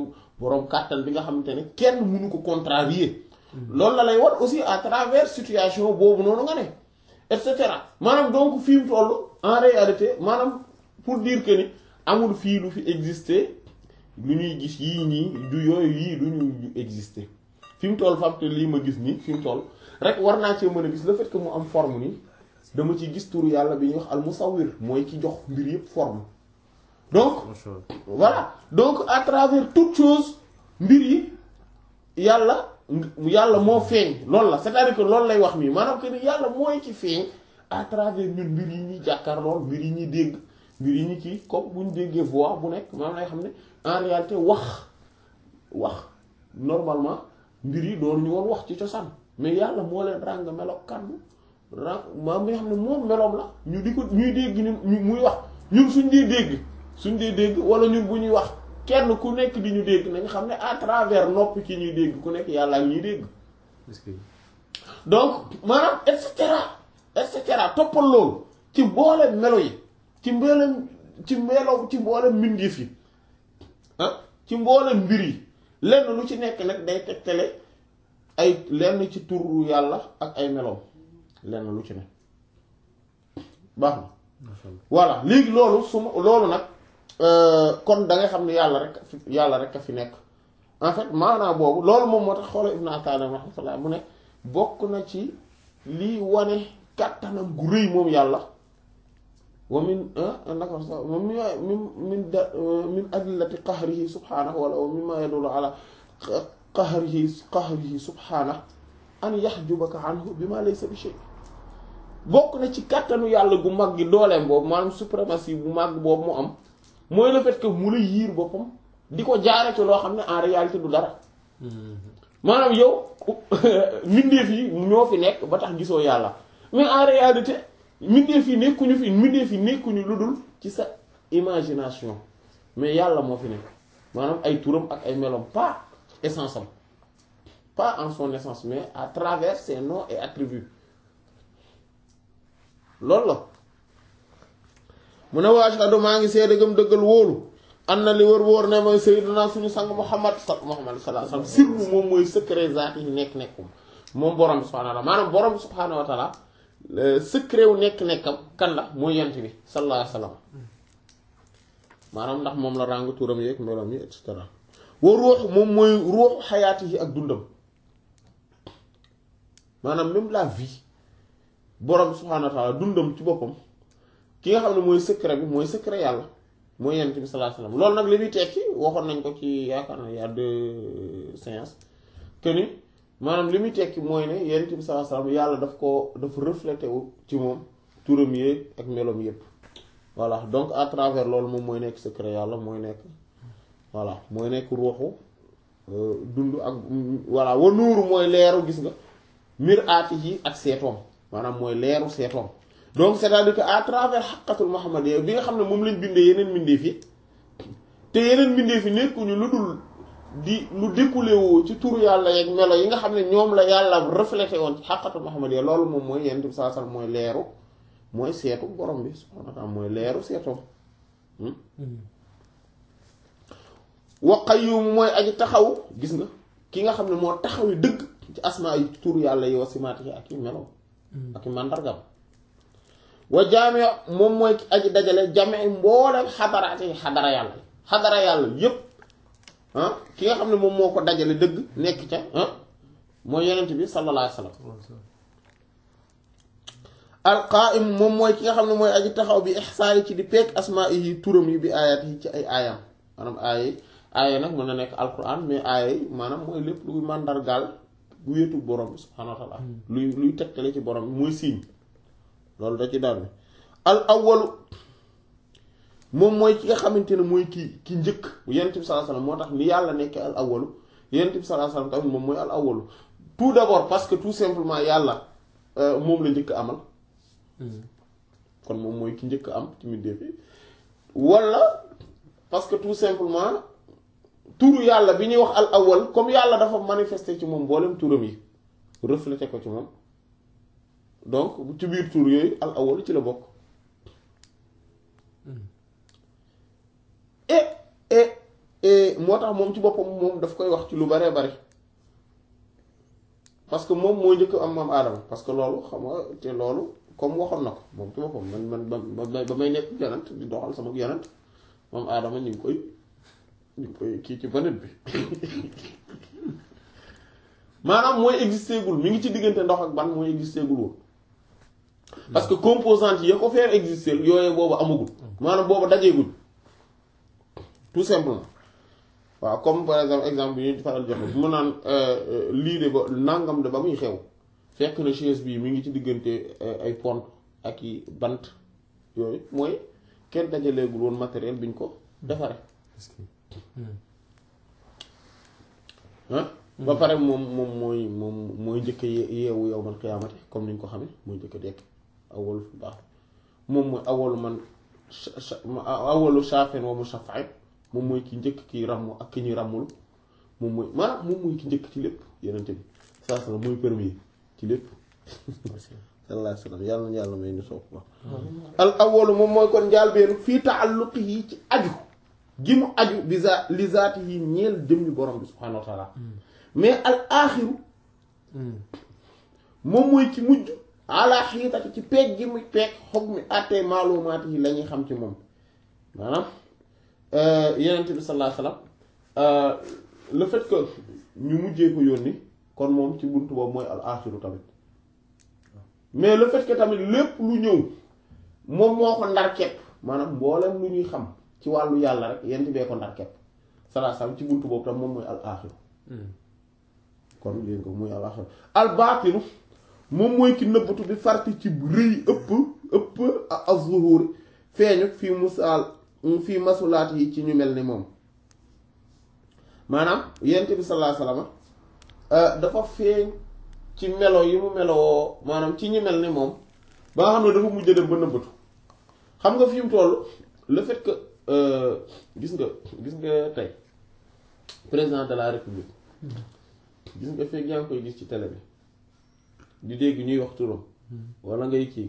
boroom kàttan bi nga xamante ne kenn mënu ko contrarier loolu la lay wan aussi à travers situation boobu noonu nga ne et cetera maanaam donc fi mu toll en réalité maanaam pour dire que ni amul fii lu fi exister lu ñuy gis yii ñii du yooyu yii du ñu exister fi mu toll fam te lii ma gis nii fi mu toll rek war naa cee mën a gis le fait que mu am forme nii dama ci gis turu yàlla bi ñuy wax al musawwir mooy ki jox mbir yépp forme donc voilà donc à travers toute chose mbir yi yàlla yàlla moo feeñ loolu la c'est-à-dire que loolu lay wax nii maanaam que ni yàlla mooy ci feeñ à travers ñun mbir yi ñuy jàkkaar lool mbir yi ñuy dégg mbir yi ñu kii comme bu ñu déggee voix bu nekk maanaam lay xam ne en réalité wax wax normalement mbir yi doon ñu woon wax ci cosaan mais yàlla moo leen ràng melo kàddu ràng maanaam nga xam ne moom meloom la ñu di ko ñuy dégg ñu muy wax ñun suñ dee dégg suñ dee dégg wala ñun bu ñuy wax kenn ku nekk di ñu dégg nañ xam ne à travers noppi ci ñuy dégg ku nekk yàlla ak ñuy dégg donc maanaam et cetera et cetera toppal loolu ci mboolem melo yi ci mboolem ci melo ci mboolem mbindeef yi ah ci mboolem mbir yi lenn lu ci nekk nag day tegtale ay lenn ci turu yàlla ak ay meloom lenn lu ci ne baax na voilà léegi loolu su ma loolu nag kon da nga xam ne yàlla rek fi yàlla rek a fi nekk en fait maanaam boobu loolu moom moo tax xoola Ibn Atala rahmatullah mu ne bokk na ci lii wane kàttanam gu rëy moom yàlla wa min naka sax moom min min da min adillati qahrihi subhanahu wala wa mimma yadullu ala qahrihi qahrihi subhanahu an yahjubaka anhu bima laysa bi shay bokk na ci kàttanu yàlla gu mag gi dooleem boobu maanaam suprématie bu mag boobu mu am mooy le fait que mu la yiir boppam di ko jaare ci loo xam ne en réalité du dara maanaam yow mbindeef yi ñoo fi nekk ba tax gisoo yàlla mais en réalité mbindeef yi nekkuñu fi mbindeef yi nekkuñu lu dul ci sa imagination mais yàlla moo fi nekk maanaam ay turam ak ay melom pas essence am pas en son essence mais à travers ses noms et attributs loolu la mu ne waa ashhadu maa ngi seede gëm dëggal wóolu am na li wër wóor ne mooy sayyidina suñu sang Muhammad sa Muhammad sallallahu alayhi wasallam sirru moom mooy secret zaati yi nekk nekkum moom borom bi subhaanahu wa ta'ala maanaam borom bi subhaanahu wa ta'ala secret wu nekk nekkam kan la mooy yent bi sallallahu alayhi wasallam maanaam ndax moom la ràng turam yeeg meloom yi et cetera wa ruux moom mooy ruux xayaati yi ak dundam maanaam même la vie borom bi subhaanahu wa ta'ala dundam ci boppam ki nga xam ne mooy secret bi mooy secret yàlla mooy yent bi sallallahu alayhi wasallam loolu nag li muy tekki waxoon nañ ko ci yaakaar na y a deux séances que ni maanaam li muy tekki mooy ne yent bi sallallahu alayhi wasallam yàlla daf ko dafa reflété wu ci moom turam yéeg ak meloom yépp voilà donc à travers loolu moom mooy nekk secret yàlla mooy nekk voilà mooy nekk ruuxu dund ak voilà wa nuuru mooy leeru gis nga mir aati yi ak seetoom maanaam mooy leeru seetoom donc c'est-à-dire que à travers xaqatul muhammadiyya bi nga xam ne moom lañ bindee yeneen mbindeef yi te yeneen mbindeef yi nekkuñu lu dul di lu découlé woo ci turu yàlla yeeg melo yi nga xam ne ñoom la yàlla reflété woon ci xaqatul muhammadiyya loolu moom mooy yonent bi sallallahu alayhi wasallam mooy leeru mooy seetu borom bi subhaanahu wa ta'ala mooy leeru seetoom wa qayyum mooy aji taxaw gis nga ki nga xam ne moo taxawi dëgg ci asmaa yi turu yàlla yi wa simaati yi ak i melo ak i màndargam wa jaame moom mooy aji dajale jame mboolem xadaraate yi xadara yàlla xadara yàlla yépp ah ki nga xam ne moom moo ko dajale dëgg nekk ca ah mooy yonent bi sallallahu alayhi wasallam alqaim moom mooy ki nga xam ne mooy aji taxaw bi ixsaani ci di peek asmaa yi turam yi bi aayaat yi ci ay aayam maanaam aaya yi aaya nag mën na nekk alquran mais aaya yi maanaam mooy lépp luy màndargaal bu wéetu borom bi subhaanahu wa taala luy luy tegtale ci borom bi mooy siiñ loolu da ci daal bi al awwalu moom mooy ki nga xamante ne mooy ki ki njëkk yonent bi sallallahu alayhi wasallam moo tax ni yàlla nekkee al awwalu yonent bi sallallahu alayhi wasallam tamit moom mooy al awwalu tout d'abord parce que tout simplement yàlla moom la njëkk amal kon moom mooy ki njëkk am ci mbindeef yi wala parce que tout simplement turu yàlla bi ñuy wax al awwal comme yàlla dafa manifester ci moom mboolem turam yi refléter ko ci moom donc ci biir tur yooyu al awwal ci la bokk et et et moo tax moom ci boppam moom daf koy wax ci lu baree bari parce que moom moo njëkk am maam aadama parce que loolu xam nga te loolu comme waxoon na ko moom ci boppam man man ba ba may nekk yonent di doxal sama yonent maam aadama ñu ngi koy ñu ngi koy kii ci banet bi maanaam mooy existé gul mi ngi ci diggante ndox ak ban mooy existé gul woon parce que composante yi ko faire exister yooyu boobu amagul maanaam boobu dajeegul tout simplement waaw comme par exemple exemple bi ñu faral joxe bu ma naan lii de ba nangam de ba muy xew fekk na chaise bii mi ngi ci diggante ay pont ak i bant yooyu mooy kenn dajaleegul woon matériel bi ñu ko defare ah ba pare moom moom mooy moom mooy njëkk yeewu yow man xiyaamate comme ni ñu ko xamee mooy njëkk dekk awalu fi baax moom mooy awalu man awalu shafin wa mushafa'in moom mooy ki njëkk ki ràmm ak ki ñuy ràmmul moom mooy maanaam moom mooy ki njëkk ci lépp yenente bi saa sala mooy premier ci lépp sallallahu alayhi wa sallam yàlla na yàlla may ñu sopp wax al awalu moom mooy kon njaalbeenu fii taalluqi yi ci aju gi mu aju bi za li zaati yi ñeel jëmmi borom bi subhanahu wa taala mais al aaxiru moom mooy ci mujj ala xiitati ci peeg gi muy peeg xob mi àttee maalumaat yi la ñuy xam ci moom maanaam yenent bi sallallahu alayhi wasallam le fait que ñu mujjee ko yónni kon moom ci buntu boobu mooy al aaxiru tamit mais le fait que tamit lépp lu ñëw moom moo ko ndar kepp maanaam mboolem lu ñuy xam ci wàllu yàlla rek yenent bee ko ndar kepp sallallahu alayhi wasallam ci buntu boobu tam moom mooy al aaxiru kon ngeen ko muy al aaxiru al baatinu moom mooy ki nëbbatu bi farti ci rëy ëpp ëpp az-zuhur feeñu fii musaal fii masulaat yi ci ñu mel ni moom maanaam yent bi sallallahu alayhi wasallam dafa feeñ ci melo yi mu meloo maanaam ci ñu mel ni moom ba nga xam ne dafa mujj dem ba nëbbatu xam nga fi mu toll le fait que gis nga gis nga tey président de la république gis nga fekk yaa ngi koy gis ci télé bi di dégg ñuy wax turam wala ngay kii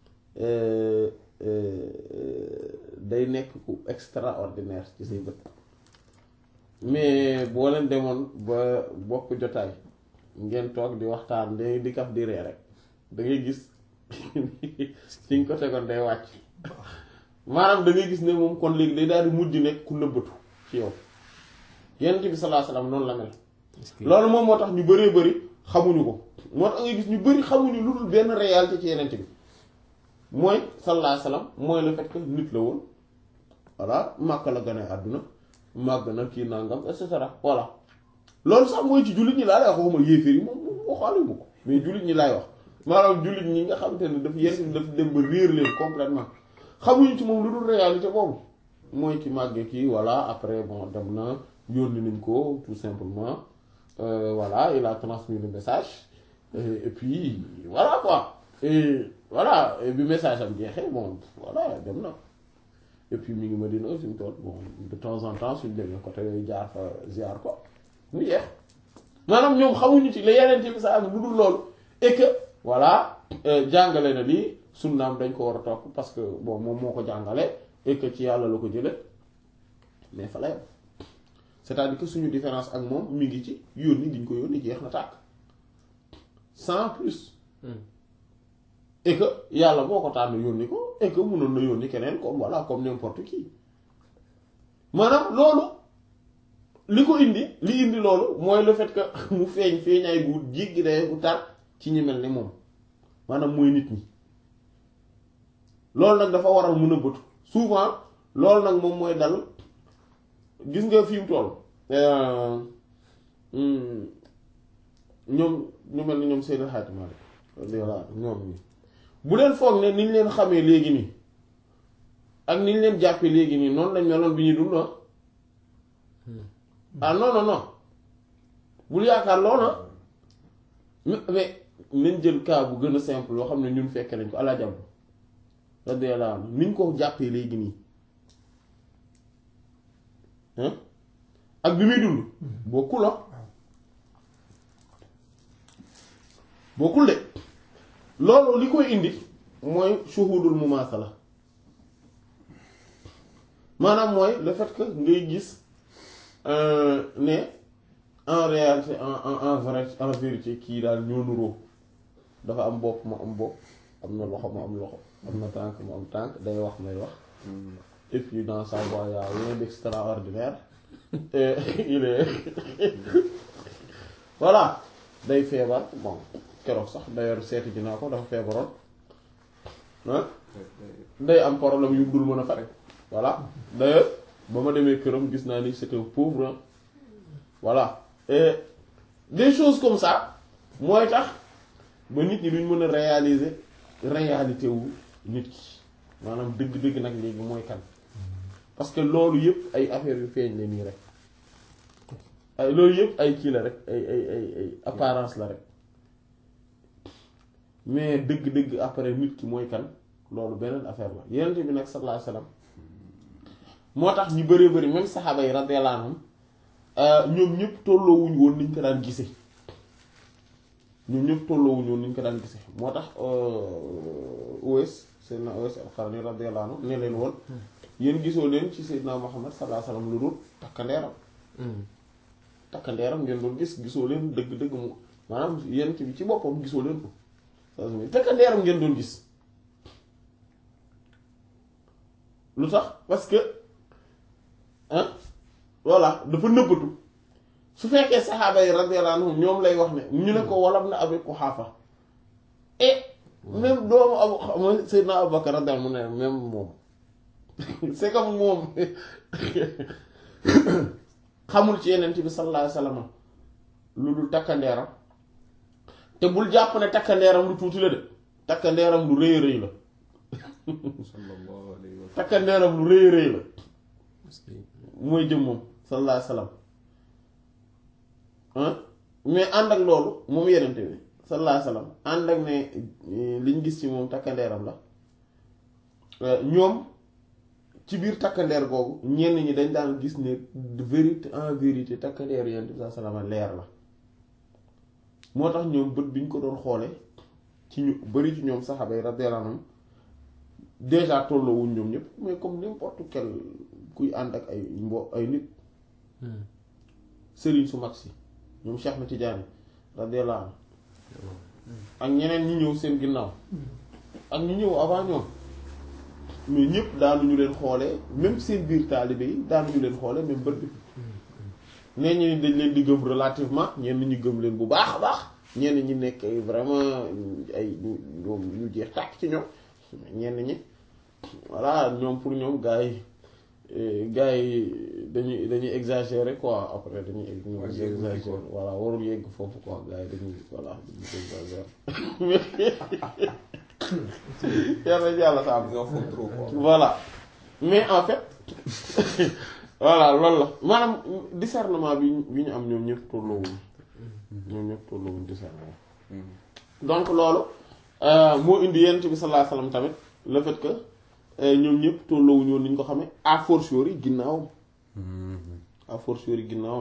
day nekk ku extraordinaire ci say bët mais boo leen demoon ba bokk jotaay ngeen toog di waxtaan day di kaf di ree rek da ngay gis fi nga ko tegoon day wàcc maanaam da ngay gis ne moom kon léegi day daal di mujj nekk ku nëbbatu ci yow yonent bi sallallahu alayhi wasallam noonu la mel loolu moom moo tax ñu bëree bëri xamuñu ko moo tax nga gis ñu bëri xamuñu lu dul benn réalité ci yeneen bi mooy sallallahu alayhi wasallam mooy le fait que nit la woon voilà màkk la gane àdduna màgg na kii nangam et cetera voilà loolu sax mooy ci jullit ñi laa lay wax waxuma yéeféer yi moom moom waxaale ma ko mais jullit ñi laay wax maanaam jullit ñi nga xamante ne daf yenn daf dem ba réer leen complètement xamuñu ci moom lu dul réalité boobu mooy ki màggee kii voilà après bon dem na yónni nañ ko tout simplement Euh, voilà il a transmis le message et, et puis voilà quoi et voilà et bi message am jeexee bon voilà dem na et puis mi ngi ma dina suñu tool bon de temps en temps suñ demee côté yooyu jaar fa ziar ko mu jeex maanaam ñoom xamuñu ci la yeneen ci message lu dul loolu et que voilà jàngale na lii sunnaam dañ ko war a topp parce que bon moom moo ko jàngale et que ci yàlla la ko jële mais fa la yam c'est-à-dire que suñu différence ak moom mi ngi ci yónni gi ñu ko yónni jeex na tàkk sans plus et que yàlla moo ko tànn yónni ko et que mënoon na yónni keneen comme voilà comme n'importe qui maanaam loolu li ko indi li indi loolu mooy le fait que mu feeñ feeñaay bu jéggi day bu tar ci ñi mel ni moom maanaam mooy nit ñi loolu nag dafa waral mun a bëtu souvent loolu nag moom mooy dal gis nga fi mu toll ñoom ñu mel ni ñoom Seydou Hadj Malick voilà ñoom ñi bu leen foog ne niñ leen xamee léegi nii ak niñ leen jàppee léegi nii noonu lañ meloon bi ñuy dund ah non non non bul yaakaar loona mais nañ jël cas bu gën a simple loo xam ne ñun fekke nañ ko ala jàmm radiyallahu anhu niñ ko jàppee léegi nii ak bi muy dund bokkul la bokkul de loolu li koy indi mooy shuhudul mumaasala maanaam mooy le fait que ngay gis euh, ne en réalité en en en vrai en vérité kii daal ñoo nuroo dafa am bopp mu am bopp am na loxo mu am loxo am na tànk mu am tànk day wax may wax et puis dans sa voix y a rien d'extraordinaire et il est voilà day feebar bon keroog sax d'ailleurs seeti ji naa ko dafa feebaroon ah day am problème yu dul mën a fare voilà d'ailleurs ba ma demee këram gis naa ni c'est un pauvre hein. voilà et des choses comme ça mooy tax ba nit ñi duñ mën a réaliser réalité wu nit ki maanaam dëgg-dëgg nag léegi mooy kan parce que loolu yëpp ay affaires yu feeñ la nii rek ay loolu yëpp ay kii la rek ay ay ay ay apparence la rek mais dëgg-dëgg après nit ki mooy kan loolu beneen affaire la yenent bi nag sallallahu alayhi wasallam moo tax ñu bëree bëri même saxaaba yi radiyallahu anhum ñoom ñëpp tolloowuñ woon niñ ko daan gisee ñoom ñëpp tolloowuñ woon niñ ko daan gisee moo tax Uwais Seydina Uwais al-Qarni radiyallahu anhu ne leen woon yéen gisoo leen ci Seydina Muhammad sallallahu alayhi wasallam lu dul takkandeeram takkandeeram ngeen doon gis gisoo leen dëgg-dëgg mu maanaam yenent bi ci boppam gisoo leen ko takkandeeram ngeen doon gis lu tax parce que ah voilà dafa nëbbatu su fekkee saxaaba yi radiyallahu anhum ñoom lay wax ne ñu ne ko walam na Abi Quhaafa et même doomu abu mooy Seydina Abubakar radiyallahu anhu mu ne même moom c'est comme moom xamul ci yeneen bi sallallahu alayhi wasallam lu dul takkandeeram te bul jàpp ne takkandeeram lu tuuti la de takkandeeram lu rëy rëy la sallallahu alayhi wa sallam takkandeeram lu rëy rëy la parce que mooy jëm moom sallallahu alayhi wasallam ah mais ànd ak loolu moom yenente bi sallallahu alayhi wasallam ànd ak ne eh, liñ gis ci moom takkandeeram la eh, ñoom ci biir takkandeer googu ñenn ñi dañ daan gis ne de vérité en vérité takkandeeru yenente bi sallallahu alayhi wasallam leer la moo tax ñoom bët bi ñu ko doon xoole ci ñu bari ci ñoom saxaaba yi radiyallahu anhum déjà tolloowuñ ñoom ñëpp mais comme n'importe quel kuy ànd ak ay mbo ay nit sëriñ su mag si ñoom Cheikh na Tidiane radiyallahu anhu ak ñeneen ñi ñëw seen ginnaaw ak ñu ñëw avant ñoom mais ñëpp daanuñu leen xoolee même seen biir taalibe yi daanuñu leen xoolee même bët bi nee ñi dañ leen di gëm relativement ñenn ñi gëm leen bu baax a baax ñenn ñi nekk ay vraiment ay ñoom ñu jeex tàkk ci ñoom ñenn ñi voilà ñoom pour ñoom gars yi eh, gars yi dañuy dañuy exagérer quoi après dañuy ñoom Ouais, dañuy yegg foofu, exagérer voilà warul yegg foofu quoi gars yi dañuy voilà dañuy exagérer yàlla yàlla sa am ils en font trop quoi voilà mais en fait voilà loolu la maanaam discernement bi ñu bi ñu am ñoom ñëpp tolloowuñ ñoom ñëpp tolloowuñ discernement donc loolu euh, moo indi yent bi sallallahu alayhi wasallam tamit le fait que euh, ñoom ñëpp tolloowuñ woon ni ñu ko xamee à fortiori ginnaawam à fortiori ginnaawam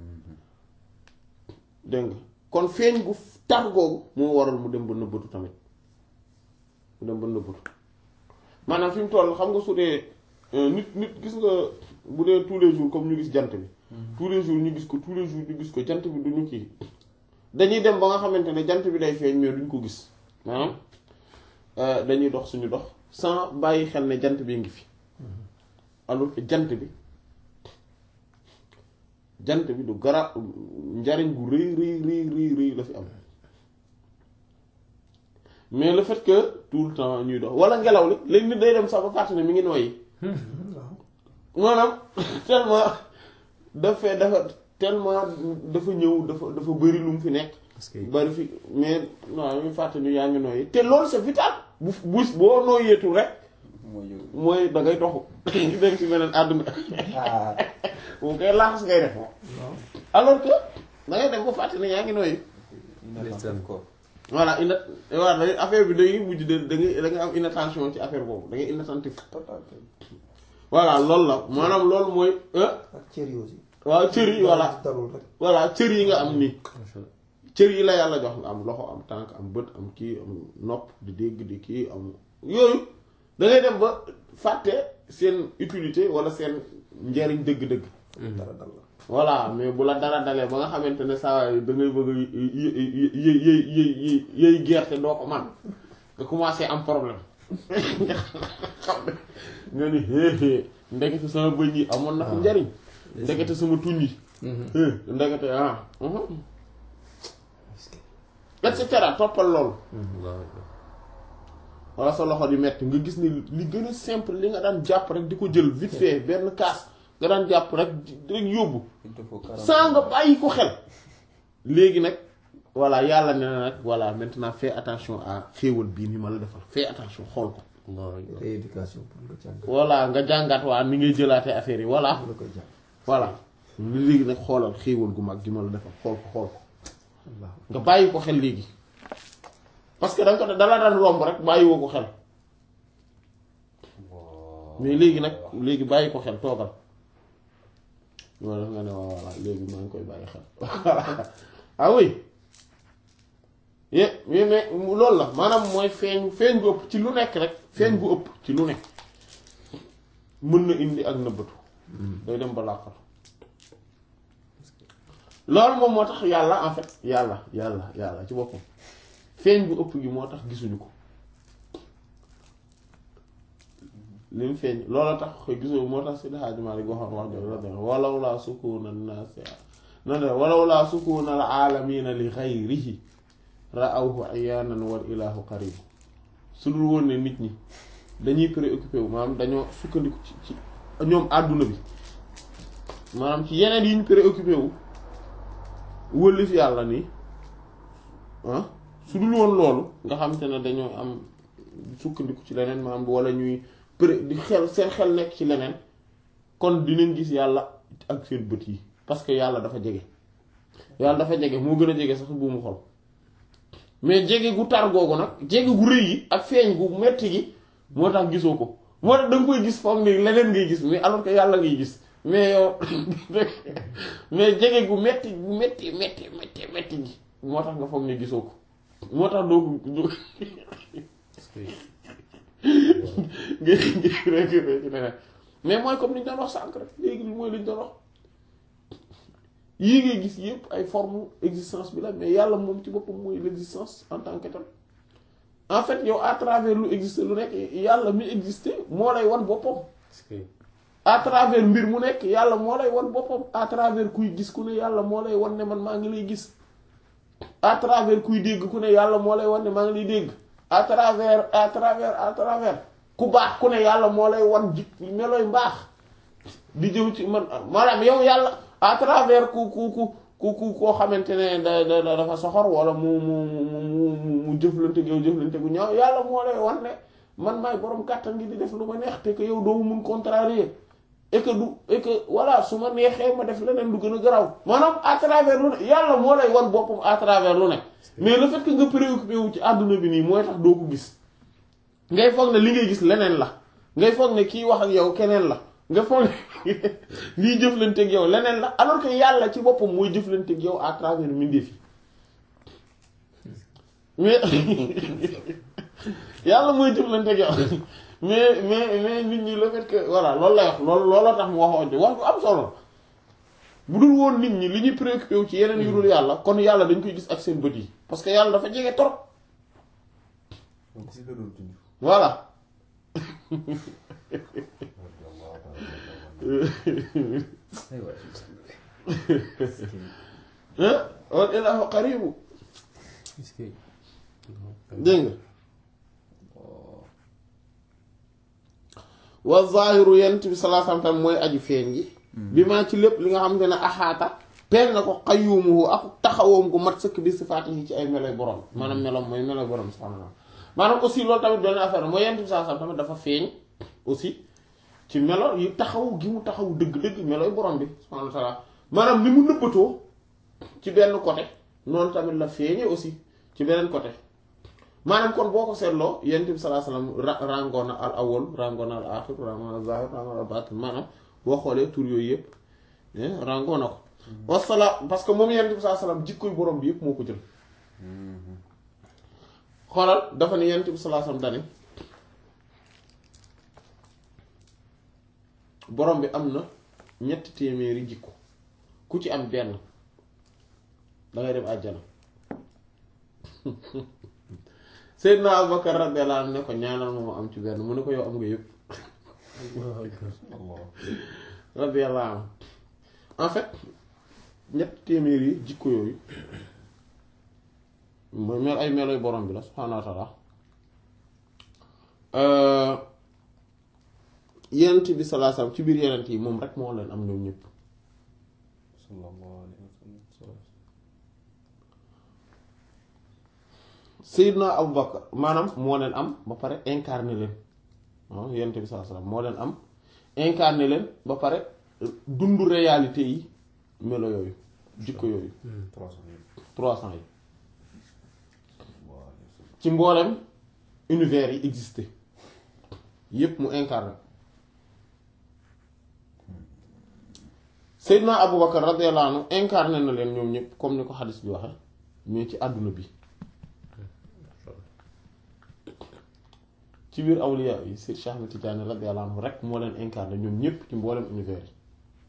dégg nga kon feeñ gu tar googu moo waral mu dem ba nëbbatu tamit mu dem ba nëbbatu maanaam fi mu toll xam nga su dee euh, nit nit gis nga bu dee tous les jours comme ñu gis jant bi tous les jours ñu gis ko tous les jours ñu gis ko jant bi duñu kii dañuy dem ba nga xamante ne jant bi day feeñ mais duñ ko gis maanaam euh, dañuy dox suñu dox sans bàyyi xel ne jant bi ngi fi alors que jant bi jant bi du gara njariñ gu rëy rëy rëy rëy rëy la fi am mais le fait que tout le temps ñuy dox wala ngelaw li léegi nit day dem sax ba fàtte ne mi ngi noyyi maanaam tellement dafa dafa tellement dafa ñëw dafa dafa bëri lu mu fi nekk parce que bari fi mais non ñu fàtte ni yaa ngi noyyi te loolu c'est vital bu bu boo noyyeetul rek mooy yow mooy da ngay toxu dem ci beneen àdduna bu koy laaxas ngay def alors que da ngay dem ba fàtte ne yaa ngi noyyi inattentif quoi voilà ina voilà da ngay- affaire bi da ngay mujj de da ngay da ngay am inattention ci affaire boobu da ngay inattentif voilà loolu la maanaam loolu mooy ah ak cër yi aussi. waaw cër yi voilà dalul rek. voilà cër yi nga am nii macha allah cër yi la yàlla jox nga am loxo am tànk am bët am kii am nopp di dégg di kii am yooyu da ngay dem ba fàtte seen utilité wala seen njariñ dëgg-dëgg dara dal la. voilà mais bu la dara dalee ba nga xamante ne saa waay da ngay bëgg a yë yë yë yë yëy gerte doo ko man nga commencé am problème nga xam ne nga ni hee hee ndekete sama bëñ yi amoon na ko njariñ ndekete sama tuñ yi hee ndekete ah mhm. et cetera toppal loolu wala sa loxo di metti nga gis ni li gën a simple li nga daan jàpp rek di ko jël vite fait benn kaas nga daan jàpp rek rek yóbbu il te faut 40 sans nga bàyyi ko xel léegi nag voilà yàlla ne na nag voilà maintenant fais attention à xéewal bii ni ma la defal fais attention xool ko rééducation pour nga jàng voilà nga jàngat waa ni ngay jëlaatee affaire yi voilà la koy jàng voilà léegi nag xoolal xéewal gu mag gi ma la defal xool ko xool ko Allah nga bàyyi ko xel léegi parce que da nga ko dala daan romb rek bàyyiwoo ko xel mais léegi nag léegi bàyyi ko xel toogal loolu nga ne waaw voilà léegi maa ngi koy bàyyi xel ah oui ye mais mais loolu la maanaam mooy feeñ feeñ gu ëpp ci lu nekk rek feeñ gu ëpp ci lu nekk mën na indi ak nëbbatu day dem ba làqal loolu moom moo tax yàlla en fait yàlla yàlla yàlla ci boppam feeñ bu ëpp gi moo tax gisuñu ko li mu feeñ loolu tax gisoo moo tax Seydi Hadji Malick waxoon wax jooju la def walaw laa sukuna naasi na de walaw laa sukuna al aalamiina li xayrihi ra'awhu ayaanan wal ilaahu qarib su dul woon ne nit ñi dañuy préoccupé wu maanaam dañoo sukkandiku ci ci ñoom àdduna bi maanaam ci yeneen yi ñu préoccupé wu wëlif yàlla nii ah su dul woon loolu nga xam te ne dañoo am sukkandiku ci leneen maanaam wala ñuy pré di xel seen xel nekk ci leneen kon dinañ gis yàlla ak seen bët yi parce que yàlla dafa jege yàlla dafa jege moo gën a jege sax bu mu xol mais jege gu tar googu nag jege gu rëy yi ak feeñ gu metti gi moo tax gisoo ko moo tax da nga koy gis foog ni leneen ngay gis mais alors que yàlla ngay gis mais yow mais jege gu metti gu metti metti metti metti gi moo tax nga foog ne gisoo ko moo tax doo ko doo nga rek ci leneen mais mooy comme li ñu doon wax sànq rek léegi li mooy li ñu doon wax yii ngay gis yëpp ay forme existence bi la mais yàlla moom ci boppam mooy l'existence en tant que tel en fait yow à travers lu existe lu nekk yàlla mi existe moo lay wan boppam à travers mbir mu nekk yàlla moo lay wan boppam à travers kuy gis ku ne yàlla moo lay wan ne man maa ngi lay gis à travers kuy dégg ku ne yàlla moo lay wan ne maa ngi lay dégg à travers à travers à travers ku baax ku ne yàlla moo lay wan jik melooy mbaax di jëm ci man maanaam yow yàlla à travers ku ku ku ku ku koo xamante ne da da dafa soxor wala mu mu mu mu mu jëflante yow jëflante gu ñaaw yàlla moo lay wan ne man maay borom kàttan gi di def lu ma neex te que yow doo mun contrarier et que du et que voilà su ma neexee ma def leneen lu gën a garaw maanaam à travers lu ne yàlla moo lay wan boppam à travers lu ne mais le fait que nga préoccupé wu ci àdduna bi nii mooy tax doo ko gis ngay foog ne li ngay gis leneen la ngay foog ne kii wax ak yow keneen la nga foog ne lii jëflanteeg yow leneen la alors que yàlla ci boppam mooy jëflanteeg yow à travers mbindeef yi mais yàlla mooy jëflanteeg yow mais mais mais nit ñi le fait que voilà loolu lay wax loolu looloo tax mu waxoon ci wax bu am solo bu dul woon nit ñi li ñuy préoccupé wu ci yeneen yu dul yàlla kon yàlla dañ koy gis ak seen bët yi parce que yàlla dafa jege trop donc si la doon junj. voilà aywa ah wal ilaahu qaribu dégg nga wa zaahiru yent bi sallallahu alayhi wa sallam mooy aju feeñ gi bi maa ci lépp li nga xam te ne axaata peel na ko qayyumuhu ak taxawoom gu mat sëkk bi sifaati yi ci ay meloy borom maanaam meloom mooy meloy borom subhaanahu wa ta'ala maanaam aussi loolu tamit benn affaire mooy yent bi sallallahu alayhi wa sallam tamit dafa feeñ aussi ci melo yi taxaw gi mu taxaw dëgg-dëgg meloy borom bi subhaanahu wa ta'ala maanaam ni mu nëbbatoo ci benn côté noonu tamit la feeñee aussi ci beneen côté maanaam kon boo ko seetloo yonent bi sallallahu alayhi wasallam ra rangoon na al awwal rangoon na al aaxir rangoon na al zaahir rangoon na al baatin maanaam boo xoolee tur yooyu yëpp rangoon na ko. wasalaam parce que moom yonent bi sallallahu alayhi wasallam jikkoy borom bi yëpp moo ko jël. xoolal dafa ne yonent bi sallallahu alayhi wasallam dane borom bi am na ñetti téeméeri jikko ku ci am benn dangay dem àjjana Seydina Abubakar radiyallahu anhu ne ko ñaanal ma ma am ci benn mu ne ko yow am nga yëpp Allah radiyallahu anhu en fait ñett téeméer yi jikko yooyu mooy mel ay meloy borom bi la subhaanahu wa taala yenent bi sallallahu alayhi wasallam ci biir yenent yi moom rek moo leen am ñoom ñëpp sallallahu alayhi wa sallam Seydina Abu Bakar maanaam moo leen am ba pare incarné leen waaw yenent bi sallallahu alayhi wasallam moo leen am incarné leen ba pare dund réalité yi melo yooyu jikko yooyu trois cent mille trois cents yi sallallahu alayhi wa sallam ci mboolem univers yi existé yépp mu incarné Seydina Aboubacar radiyallahu anhu incarné na leen ñoom ñëpp comme ni ko xadis bi waxe mais ci àdduna bi ci biir awliya yi Seydi Cheikh Ahmed Tidiane radiyallahu anhu rek moo leen incarné ñoom ñëpp ci mboolem univers yi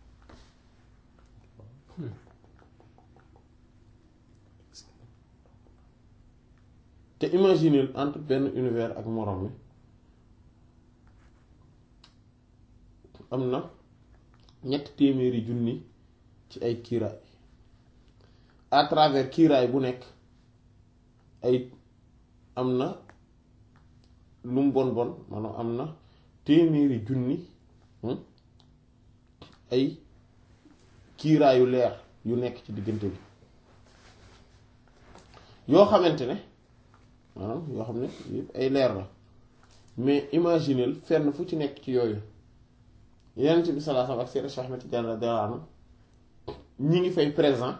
te imaginer entre benn univers ak morom mi am na ñett téeméeri junni ci ay kiiraay à travers kiiraay bu nekk ay am na lu mu bon bon maanaam am na téeméeri junni hmm, ay kiiraayu leer yu nekk ci diggante bi yoo xamante ne maanaam yoo xam ne yëpp ay leer la mais imagineel fenn fu ci nekk ci yooyu Yonent bi sallallahu alayhi wasallam ak Seydina Cheikh Ahmed Tidiane radiyallahu anhu ñi ngi fay présent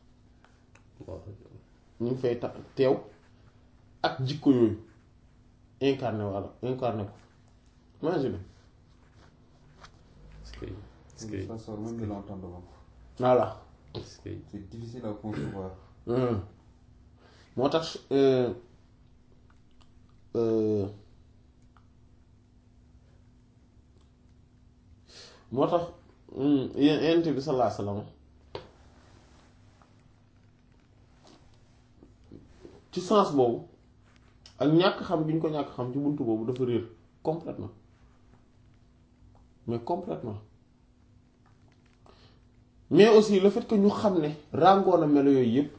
ñi ngi fay ta teew ak jikko yooyu incarné walla incarné ko imagine Est-ce que est-ce que ça sort même de l'entendement voilà est-ce que c'est difficile à concevoir Hmm. moo tax euh, euh, moo tax hmm, yéen Yonent bi sallallahu alayhi wasallam ci sens boobu ak ñàkk xam bi ñu ko ñàkk xam ci buntu boobu dafa réer complètement mais complètement mais aussi le fait que ñu xam ne ràngoo na melo yooyu yépp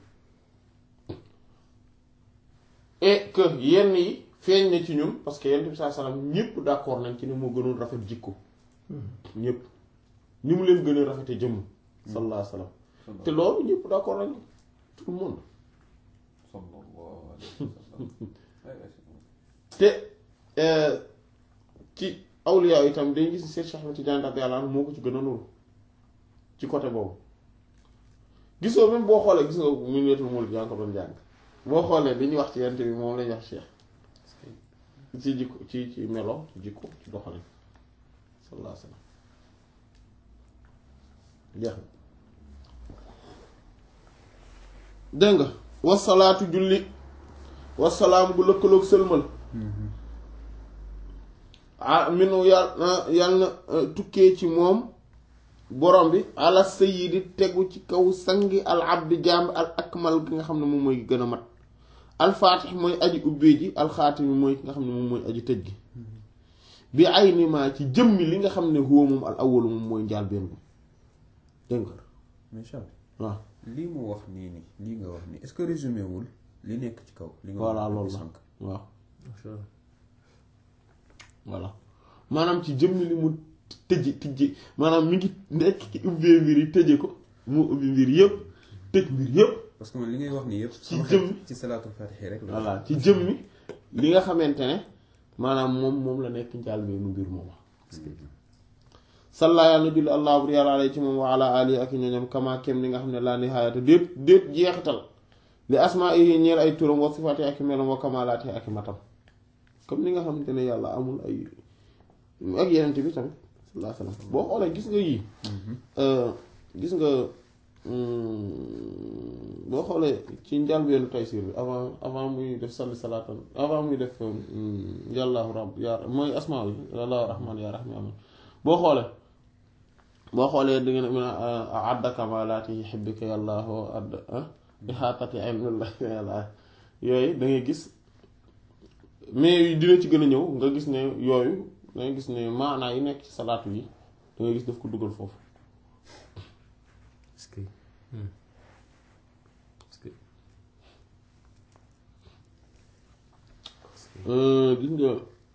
et que yenn yi feeñ na ci ñun parce que Yonent bi sallallahu alayhi wasallam ñépp d'accord nañ ci ne moo gënoon rafet jikko ñépp ni mu leen gën a rafete jëmm sallallahu alayhi wasallam te loolu ñépp d'accord nañ tout le monde sallallahu alayhi wa sallam ay ay te euh, ci awliya yi itam dañ gis ni Seex Ahmad Tijaan radiyallahu anhu moo ko ci gën a nuru ci côté boobu gisoo même boo xoolee gis nga mu neetul muul yaa ngi ko doon jàng boo xoolee li ñuy wax ci yent bi moom lañuy wax Cheikh ci jikko ci ci melo ci jikko ci doxalin sallallahu alayhi wasallam jeex na dégg nga wasalaatu julli wasalaam gu lëkkaloog sëlmal ah minu yàlla yàlla na tukkee ci moom borom bi ala sayyidi tegu ci kaw sangi al abdi jaam al akmal gi nga xam ne moom mooy gën a mat al faatix mooy aji ubbee ji al xaatimi mooy ki nga xam ne moom mooy aji tëj gi bi ay nimaa ci jëmmi li nga xam ne huwa moom al awalu moom mooy njaal benn bi dégg nga mais Charles waaw lii mu wax nii nii lii nga wax nii est-ce que résumé wul li nekk ci kaw. li nga voilà wax loolu la sànq. waaw voilà maanaam ci jëmmi li mu tëji tëji maanaam mi ngi nekk ci ubbee mbir yi tëje ko mu ubbi mbir yëpp tëj mbir yëpp parce que man li ngay wax nii yëpp. Ci sama jëm. xel ci salaatul faatiha rek la. voilà ci jëmmi li nga xamante ne maanaam moom moom la nekk njaal beenu mbir moom salla yàlla na julli allah bur yàlla alay ci moom wa ala alihi ak ñoñam kama kem li nga xam ne laa nihaayata déet déet jeexital li asmaa yi ñeel ay turam wa sifaati ak melam wa kamalaati ak matam comme ni nga xamante ne yàlla amul ay ak yenente bi tamit sallallahu alayhi wasallam boo xoolee gis nga yii gis nga hum, boo xoolee ci njàlbéenu Taysiir bi avant avant muy def salli salaatan avant muy def hum, yàllaahu rabb yaa mooy asmaa yi yàllaahu rahmaan yaa rahmaan boo xoolee boo xoolee di ngeen mën a adda kamalaati yuhibbika yàllaahu add ihaatati ilmillahi yàlla yooyu da ngay gis mais dina ci gën a ñëw nga gis ne yooyu da ngay gis ne maanaa yi nekk ci salaatu yi da ngay gis daf ko dugal foofu est-ce que est-ce que gis nga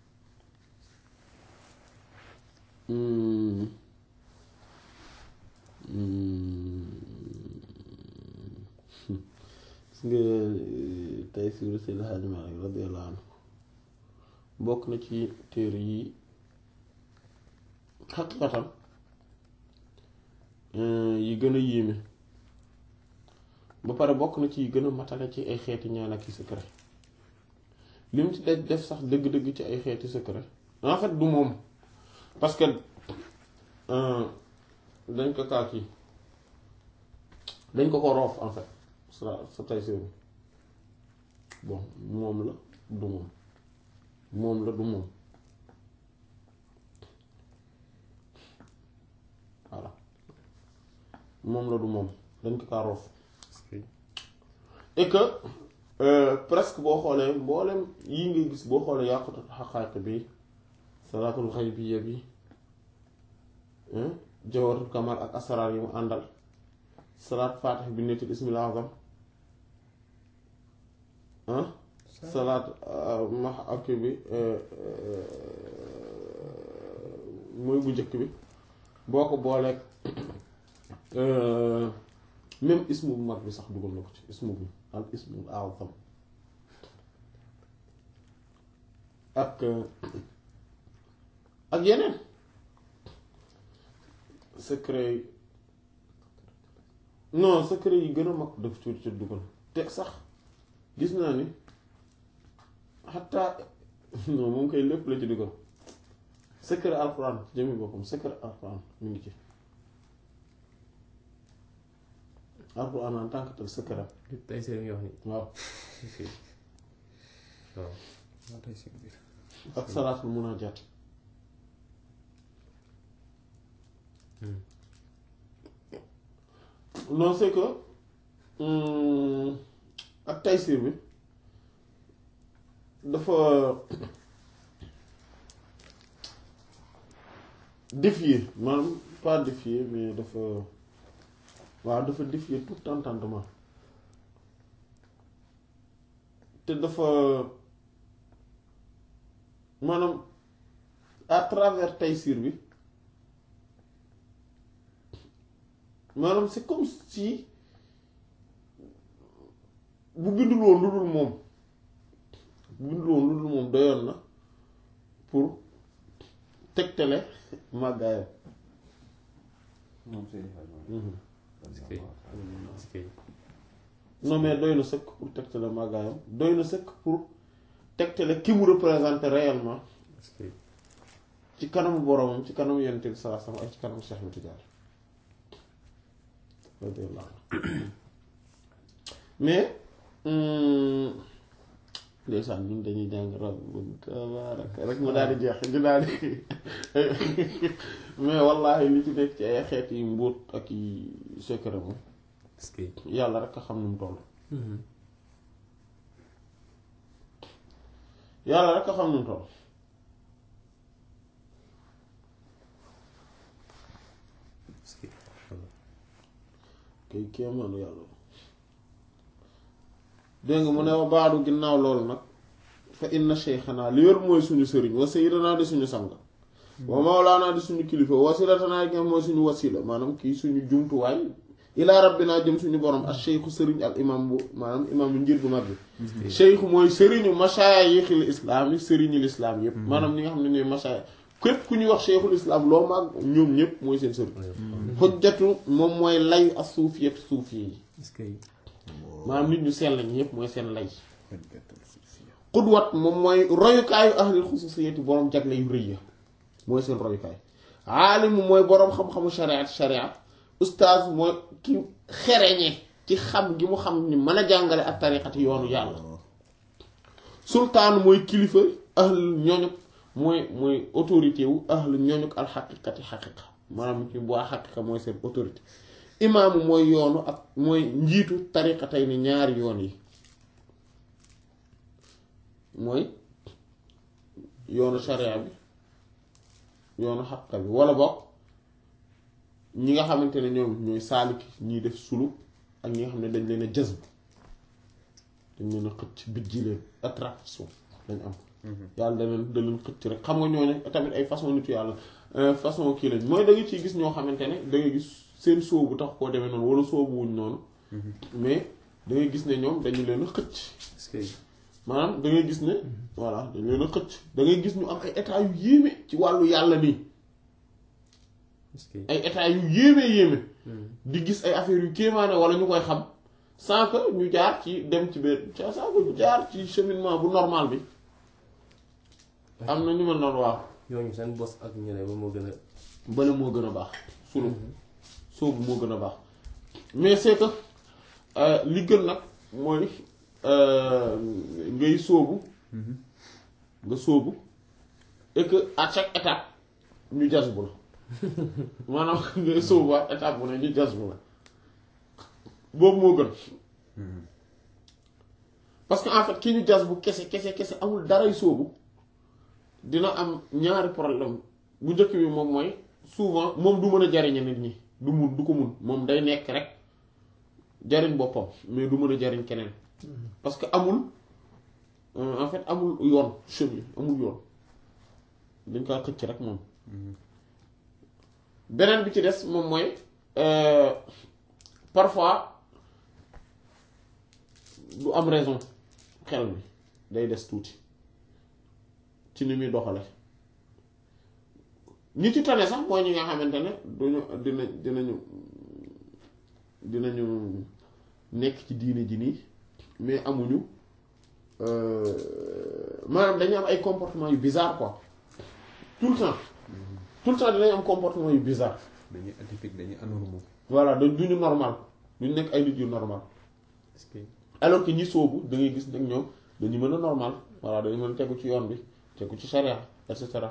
gis nga tey siru Seydi Hadji Malick radiyallahu anhu bokk na ci téere yi xaqiqatan yi gën a yéeme ba pare bokk na ci yi gën a matale ci ay xeeti ñaan ak i secret li mu ci def def sax dëgg-dëgg ci ay xeeti secret en fait du moom parce que dañ ko kaa kii dañ ko ko roof en fait sa sa tay séeru bon moom la du moom moom la du moom voilà moom la du moom dañ ko kaa roof est-ce que et que euh, presque boo xoolee mboolem yii nga gis boo xoolee yàqut xaqaaq bi salaatul xaybiya bi jawaratul kamal ak asaraar yi mu àndal salaat faatix bi netul ismil azam ah salaat max ak bi mooy bu njëkk bi boo ko booleeg même ismu bu mag bi sax dugal na ko ci ismu bi al ismul azam ak ak yeneen secret yi non secret yi gën a mag daf ci ci dugal te sax gis naa ni xataa non moom koy lépp la ci dugal secret alxuraan ci jëmmi boppam secret alxuraan mu ngi ci alxuraan en tant que tel secret li tey seen ngi wax ni waaw est-ce que waaw moo tey si biir ak salaatul munaajaat non c'est que hum, ak taysir bi dafa défier maanaam pas défier mais dafa waaw dafa défier tout entendement te dafa maanaam à travers taysir bi maanaam c'est comme si bu bindul woon lu dul moom bu bindul woon lu dul moom doyoon na pour tegtale màggaayam moom Seydi Hadji Malick. est-ce que est-ce que non mais doy na sëkk pour tegtale màggaayam doy na sëkk pour tegtale ki mu représenter réellement est-ce que ci kanamu boromam ci kanamu yonent bi sallallahu alayhi wasallam ak ci kanamu Cheikh Ahmed Tidiane radiyallahu anhu mais hum, ndeysaan ñun dañuy jàng rab tabaraka rek mu daal di jeex ñu daal di mais wallahi li ci nekk ci ay xeet yi mbóot ak yi secret moom est-ce que yàlla rek a xam nu mu toll yàlla rek a xam nu mu toll est-ce que kay kéemaanu yàlla dégg nga mu ne wa baadu ginnaaw loolu nag fa inna sheykhana li wér mooy suñu sëriñ wa sayyidanaa di suñu sang wa mawlaanaa di suñu kilifa wasilatanaa gi mooy suñu wasila maanaam kii suñu jumtuwaay ilaa rabbinaa jëm suñu borom ak cheikhu sëriñ al imam bu maanaam imam bu njir bu mag bi cheikhu mooy sëriñu mashaayixil islaam yi sëriñul islaam yépp maanaam ñi nga xam ne ñooy mashaayix képp ku ñuy wax cheikhul islaam loo mag ñoom ñépp mooy seen sëriñ xujjatu moom mooy layu as suufiyat suufi yi est-ce que maanaam nit ñu sell ñi yépp mooy seen lay xujjatul suufiya xudwat moom mooy royukaayu ahlil xususiyati boroom jagle yu rëy ya mooy seen royukaay aalimu mooy boroom xam-xamu shariat shariat ustaaz mooy ki xereñe ci xam gi mu xam ni mën a jàngale ak tariqati yoonu yàlla sultaan mooy kilifa ahl ñooñu mooy mooy autorité wu ahl ñooñu alxaqiqati xaqiqa maanaam ci bu xaqiqa mooy seen autorité imaamu mooy yoonu ak mooy njiitu tariqa tey ni ñaari yoon yi mooy yoonu sharia bi yoonu xaqiqa bi wala bokk ñi nga xamante ne ñoom ñooy saaliki ñiy def sulu ak ñi nga xam ne dañ leen a jazb dañ leen a xëcc bijji leen attraction dañ am yàlla da leen da leen xëcc rek xam nga ñooñu tamit ay façon nitu yàlla façon kii lañ mooy da nga ciy gis ñoo xamante ne da nga gis seen sóobu tax koo demee noonu wala sóobu wuñ noonu mais da ngay gis ne ñoom dañu leen a xëcc est-ce que maanaam da ngay gis ne voilà dañu leen a xëcc da ngay gis ñu am ay état yu yéeme ci wàllu yàlla nii est-ce que ay état yu yéeme yéeme di gis ay affaires yu kéemaane wala ñu koy xam sans que ñu jaar ci dem ci benn sans que ñu jaar ci cheminement bu normal bi am na ñu mel noonu waaw ñooñu seen bos ak ñeneen ba moo gën a bële moo gën a baax sunu sóobu moo gën a baax mais c'est que euh, li gën nag mooy euh, ngay sóobu nga sóobu et que à chaque étape ñu jas bu la maanaam ngay sóobu à étape bu ne ñu jas bu la boobu moo gën parce que en fait ki ñu jas bu kese kese kese amul daray sóobu dina am ñaari problème bu njëkk bi moom mooy souvent moom du mën a jariñe nit ñi du mun du ko mun moom day nekk rek jariñ boppam mais du mën a jariñ keneen parce que amul euh, en fait amul yoon chemin amul yoon dañ kaa xëcc rek moom beneen bi ci des moom mooy euh, parfois du am raison xel mi day des tuuti ci ni muy doxale ñi ci tane sax mooy ñi nga xamante ne duñu dina dinañu dinañu nekk ci diine ji nii mais amuñu euh, maanaam dañu am ay comportement yu bizarre quoi tout le temps tout le temps dinañ am comportement yu bizarre dañuy atypique dañuy anormal voilà da duñu normal duñu nekk ay nit yu normal est-ce que alors que ñi soobu da ngay gis nag ñoom dañu mën a normal voilà dañu mën a tegu ci yoon bi tegu ci charia et cetera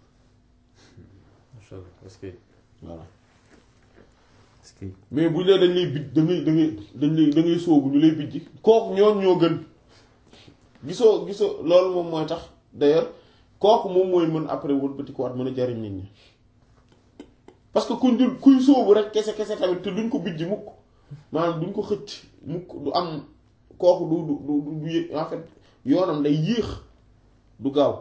macha allah est-ce que voilà est-ce que mais bu dee dañ lay bij da ngay da ngay dañ lay da ngay soobu ñu lay bijji kooku ñoon ñoo gën gisoo gisoo loolu moom mooy tax d'ailleurs kooku moom mooy mën après wëlbati ko waat mën a jariñ nit ñi parce que kuñ dul kuy soobu rek kese kese tamit te duñ ko bijji mukk maanaam duñ ko xëcc mukk du am kooku du du du du yé- en fait yoonam day yéex du gaaw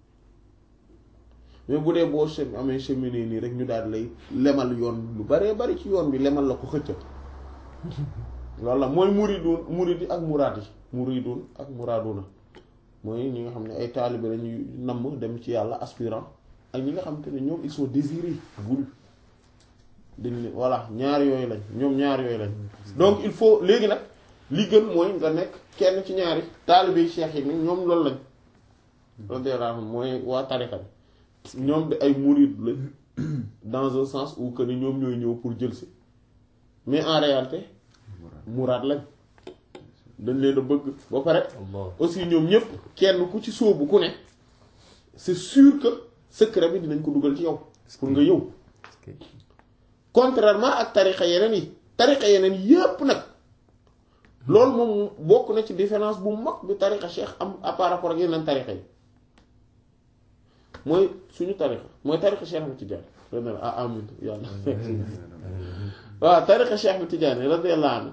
mais bu dee boo chem amee cheminé nii rek ñu daal lay lemal yoon lu baree bari ci yoon bi lemal la ko xëcca loolu la mooy muridun muridi ak muraad yi muridun ak muraaduna mooy ñi nga xam ne ay taalibe lañuy namm dem ci yàlla aspirant ak ñi nga xam te ne ñoom ils sont désirés voulus dañ ne voilà ñaar yooyu lañ ñoom ñaar yooyu lañ donc il faut léegi nag li gën mooy nga nekk kenn ci ñaari taalibe cheikh yi ni ñoom loolu lañ radiyallahu anhum mooy waa tariqa bi ñoom de ay murid lañ dans un sens où que ni ñoom ñooy ñëw pour jël si mais en réalité muraad lañ dañ leen a bëgg ba pare Allah aussi ñoom ñëpp kenn ku ci sóobu ku ne c'est sûr que secret bi dinañ ko dugal ci yow pour nga yow est-ce que contrairement ak tarixa yeneen yi tarixa yeneen yépp nag loolu moom bokk na ci différence bu mag bi tarixa cheikh am à par rapport ak yeneen tarixa yi mooy suñu tarixa mooy tarixa cheikh bi Tidiane radiyallahu ah amin yàlla waaw tarixa cheikh bi Tidiane radiyallahu anhu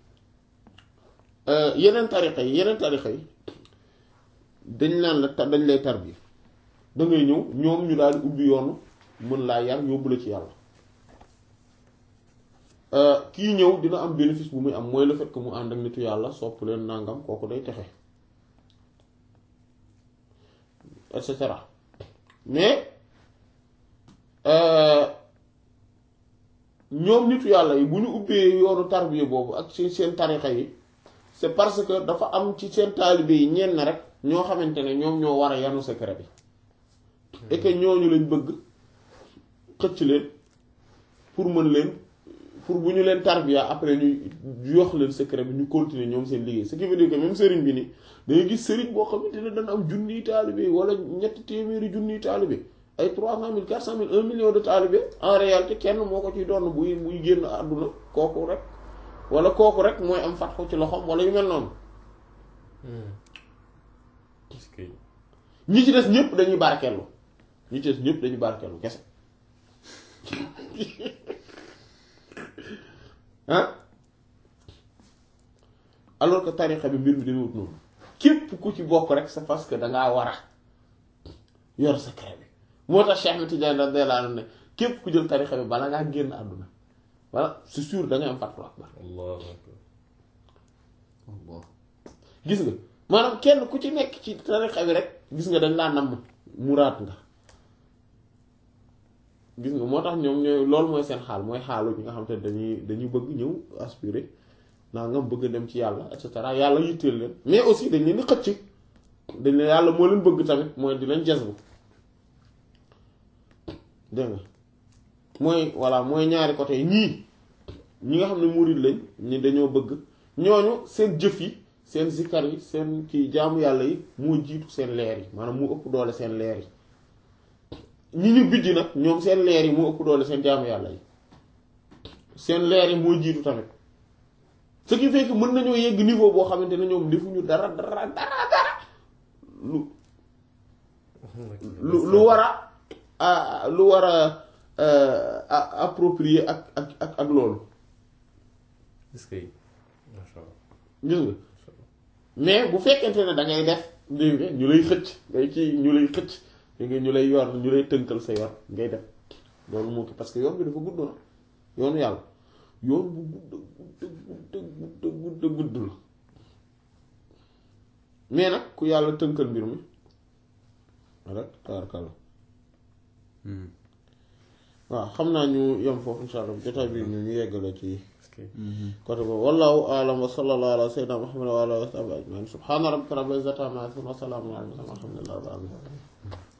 yeneen tarixa yi yeneen tarixa yi dañ naan la ta- dañ lay tarbi da ngay ñëw ñoom ñu daal di ubbi yoonu mën laa yar yóbbu la ci yàlla kii ñëw dina am bénéfice bu muy am mooy le fait que mu ànd ak nitu yàlla sopp leen nangam kooku day texe et cetera mais ñoom nitu yàlla yi bu ñu ubbee yoonu tarbiya boobu ak ci seen tarixa yi c'est parce que dafa am ci seen taalibe yi ñenn rek ñoo xamante ne ñoom ñoo war a yanu secret bi et que ñooñu lañ bëgg xëcc leen pour mën leen pour bu ñu leen tarbiya après ñu jox leen secret bi ñu continuer ñoom seen liggéey ce qui veut dire que même sëriñ bi ni dangay gis sëriñ boo xamante ne dana am junniy taalibe wala ñetti téeméeri junniy taalibe ay trois cent mille quatre cent mille un million de talibé en réalité kenn moo ko ciy doon buy buy génn àdduna kooku rek wala kooku rek mooy am fatxu ci loxoom wala yu mel noonu est-ce que ñi ci des ñëpp dañuy barkeelu ñi ci des ñëpp dañuy barkeelu kese ah alors que tarixa bi mbir mi dañu wut noonu képp ku ci bokk rek c'est parce que dangaa war a yor secret bi moo tax Cheikh Ahmed Tidiane radiyallahu anhu ne képp ku jël tarixa bi bala ngaa génn àdduna voilà c'est sûr da ngay am fatwa akbar allahu akbar Allah gis nga maanaam kenn ku ci nekk ci tarixa bi rek gis nga dañ laa namm muraat nga gis nga moo tax ñoom ñooy loolu mooy seen xaal mooy xaalu ñi nga xam te ne dañuy dañuy bëgg ñëw aspirer naa nga bëgg dem ci yàlla et cetera yàlla yitteel leen mais aussi dañ leen di xëcc dañ leen yàlla moo leen bëgg tamit mooy di leen jazbu dégg nga mooy voilà mooy ñaari côté yi ñii ñi nga xam ne murid lañ ñi dañoo bëgg ñooñu seen jëf yi seen zikkar yi seen kii jaamu yàlla yi moo jiitu seen leer yi maanaam moo ëpp doole seen leer yi ñi ñu bijj nag ñoom seen leer yi moo ëpp doole seen jaamu yàlla yi seen leer yi moo jiitu tamit ce qui fait que mën nañoo yegg niveau boo xamante ne ñoom defuñu dara dara dara dara lu lu lu war a lu war a approprier ak ak ak ak loolu est-ce que masha Allah gis nga mais bu fekkente ne da ngay def dégg nga ñu lay xëcc ngay ci ñu lay xëcc dégg nga ñu lay yor ñu lay tënkal sa yor ngay def loolu moo ko parce que yoon bi dafa gudd na yoonu yàlla yoon bu gudd gudd gudd gudd gudd la mais nag ku yàlla tënkal mbir mi rek taarkalla waaw xam naa ñu yem foofu insha allah jotaay bi ñu ñu yeggale ci est-ce que côté boobu wallahu a'lam wa sallallahu ala sayyidina muhammad wa ala alihi wa sahbihi ajma'in subhana rabbika rabbil izzati amma yasifun wa salamun ala al mursalin walhamdulillahi rabbil alamin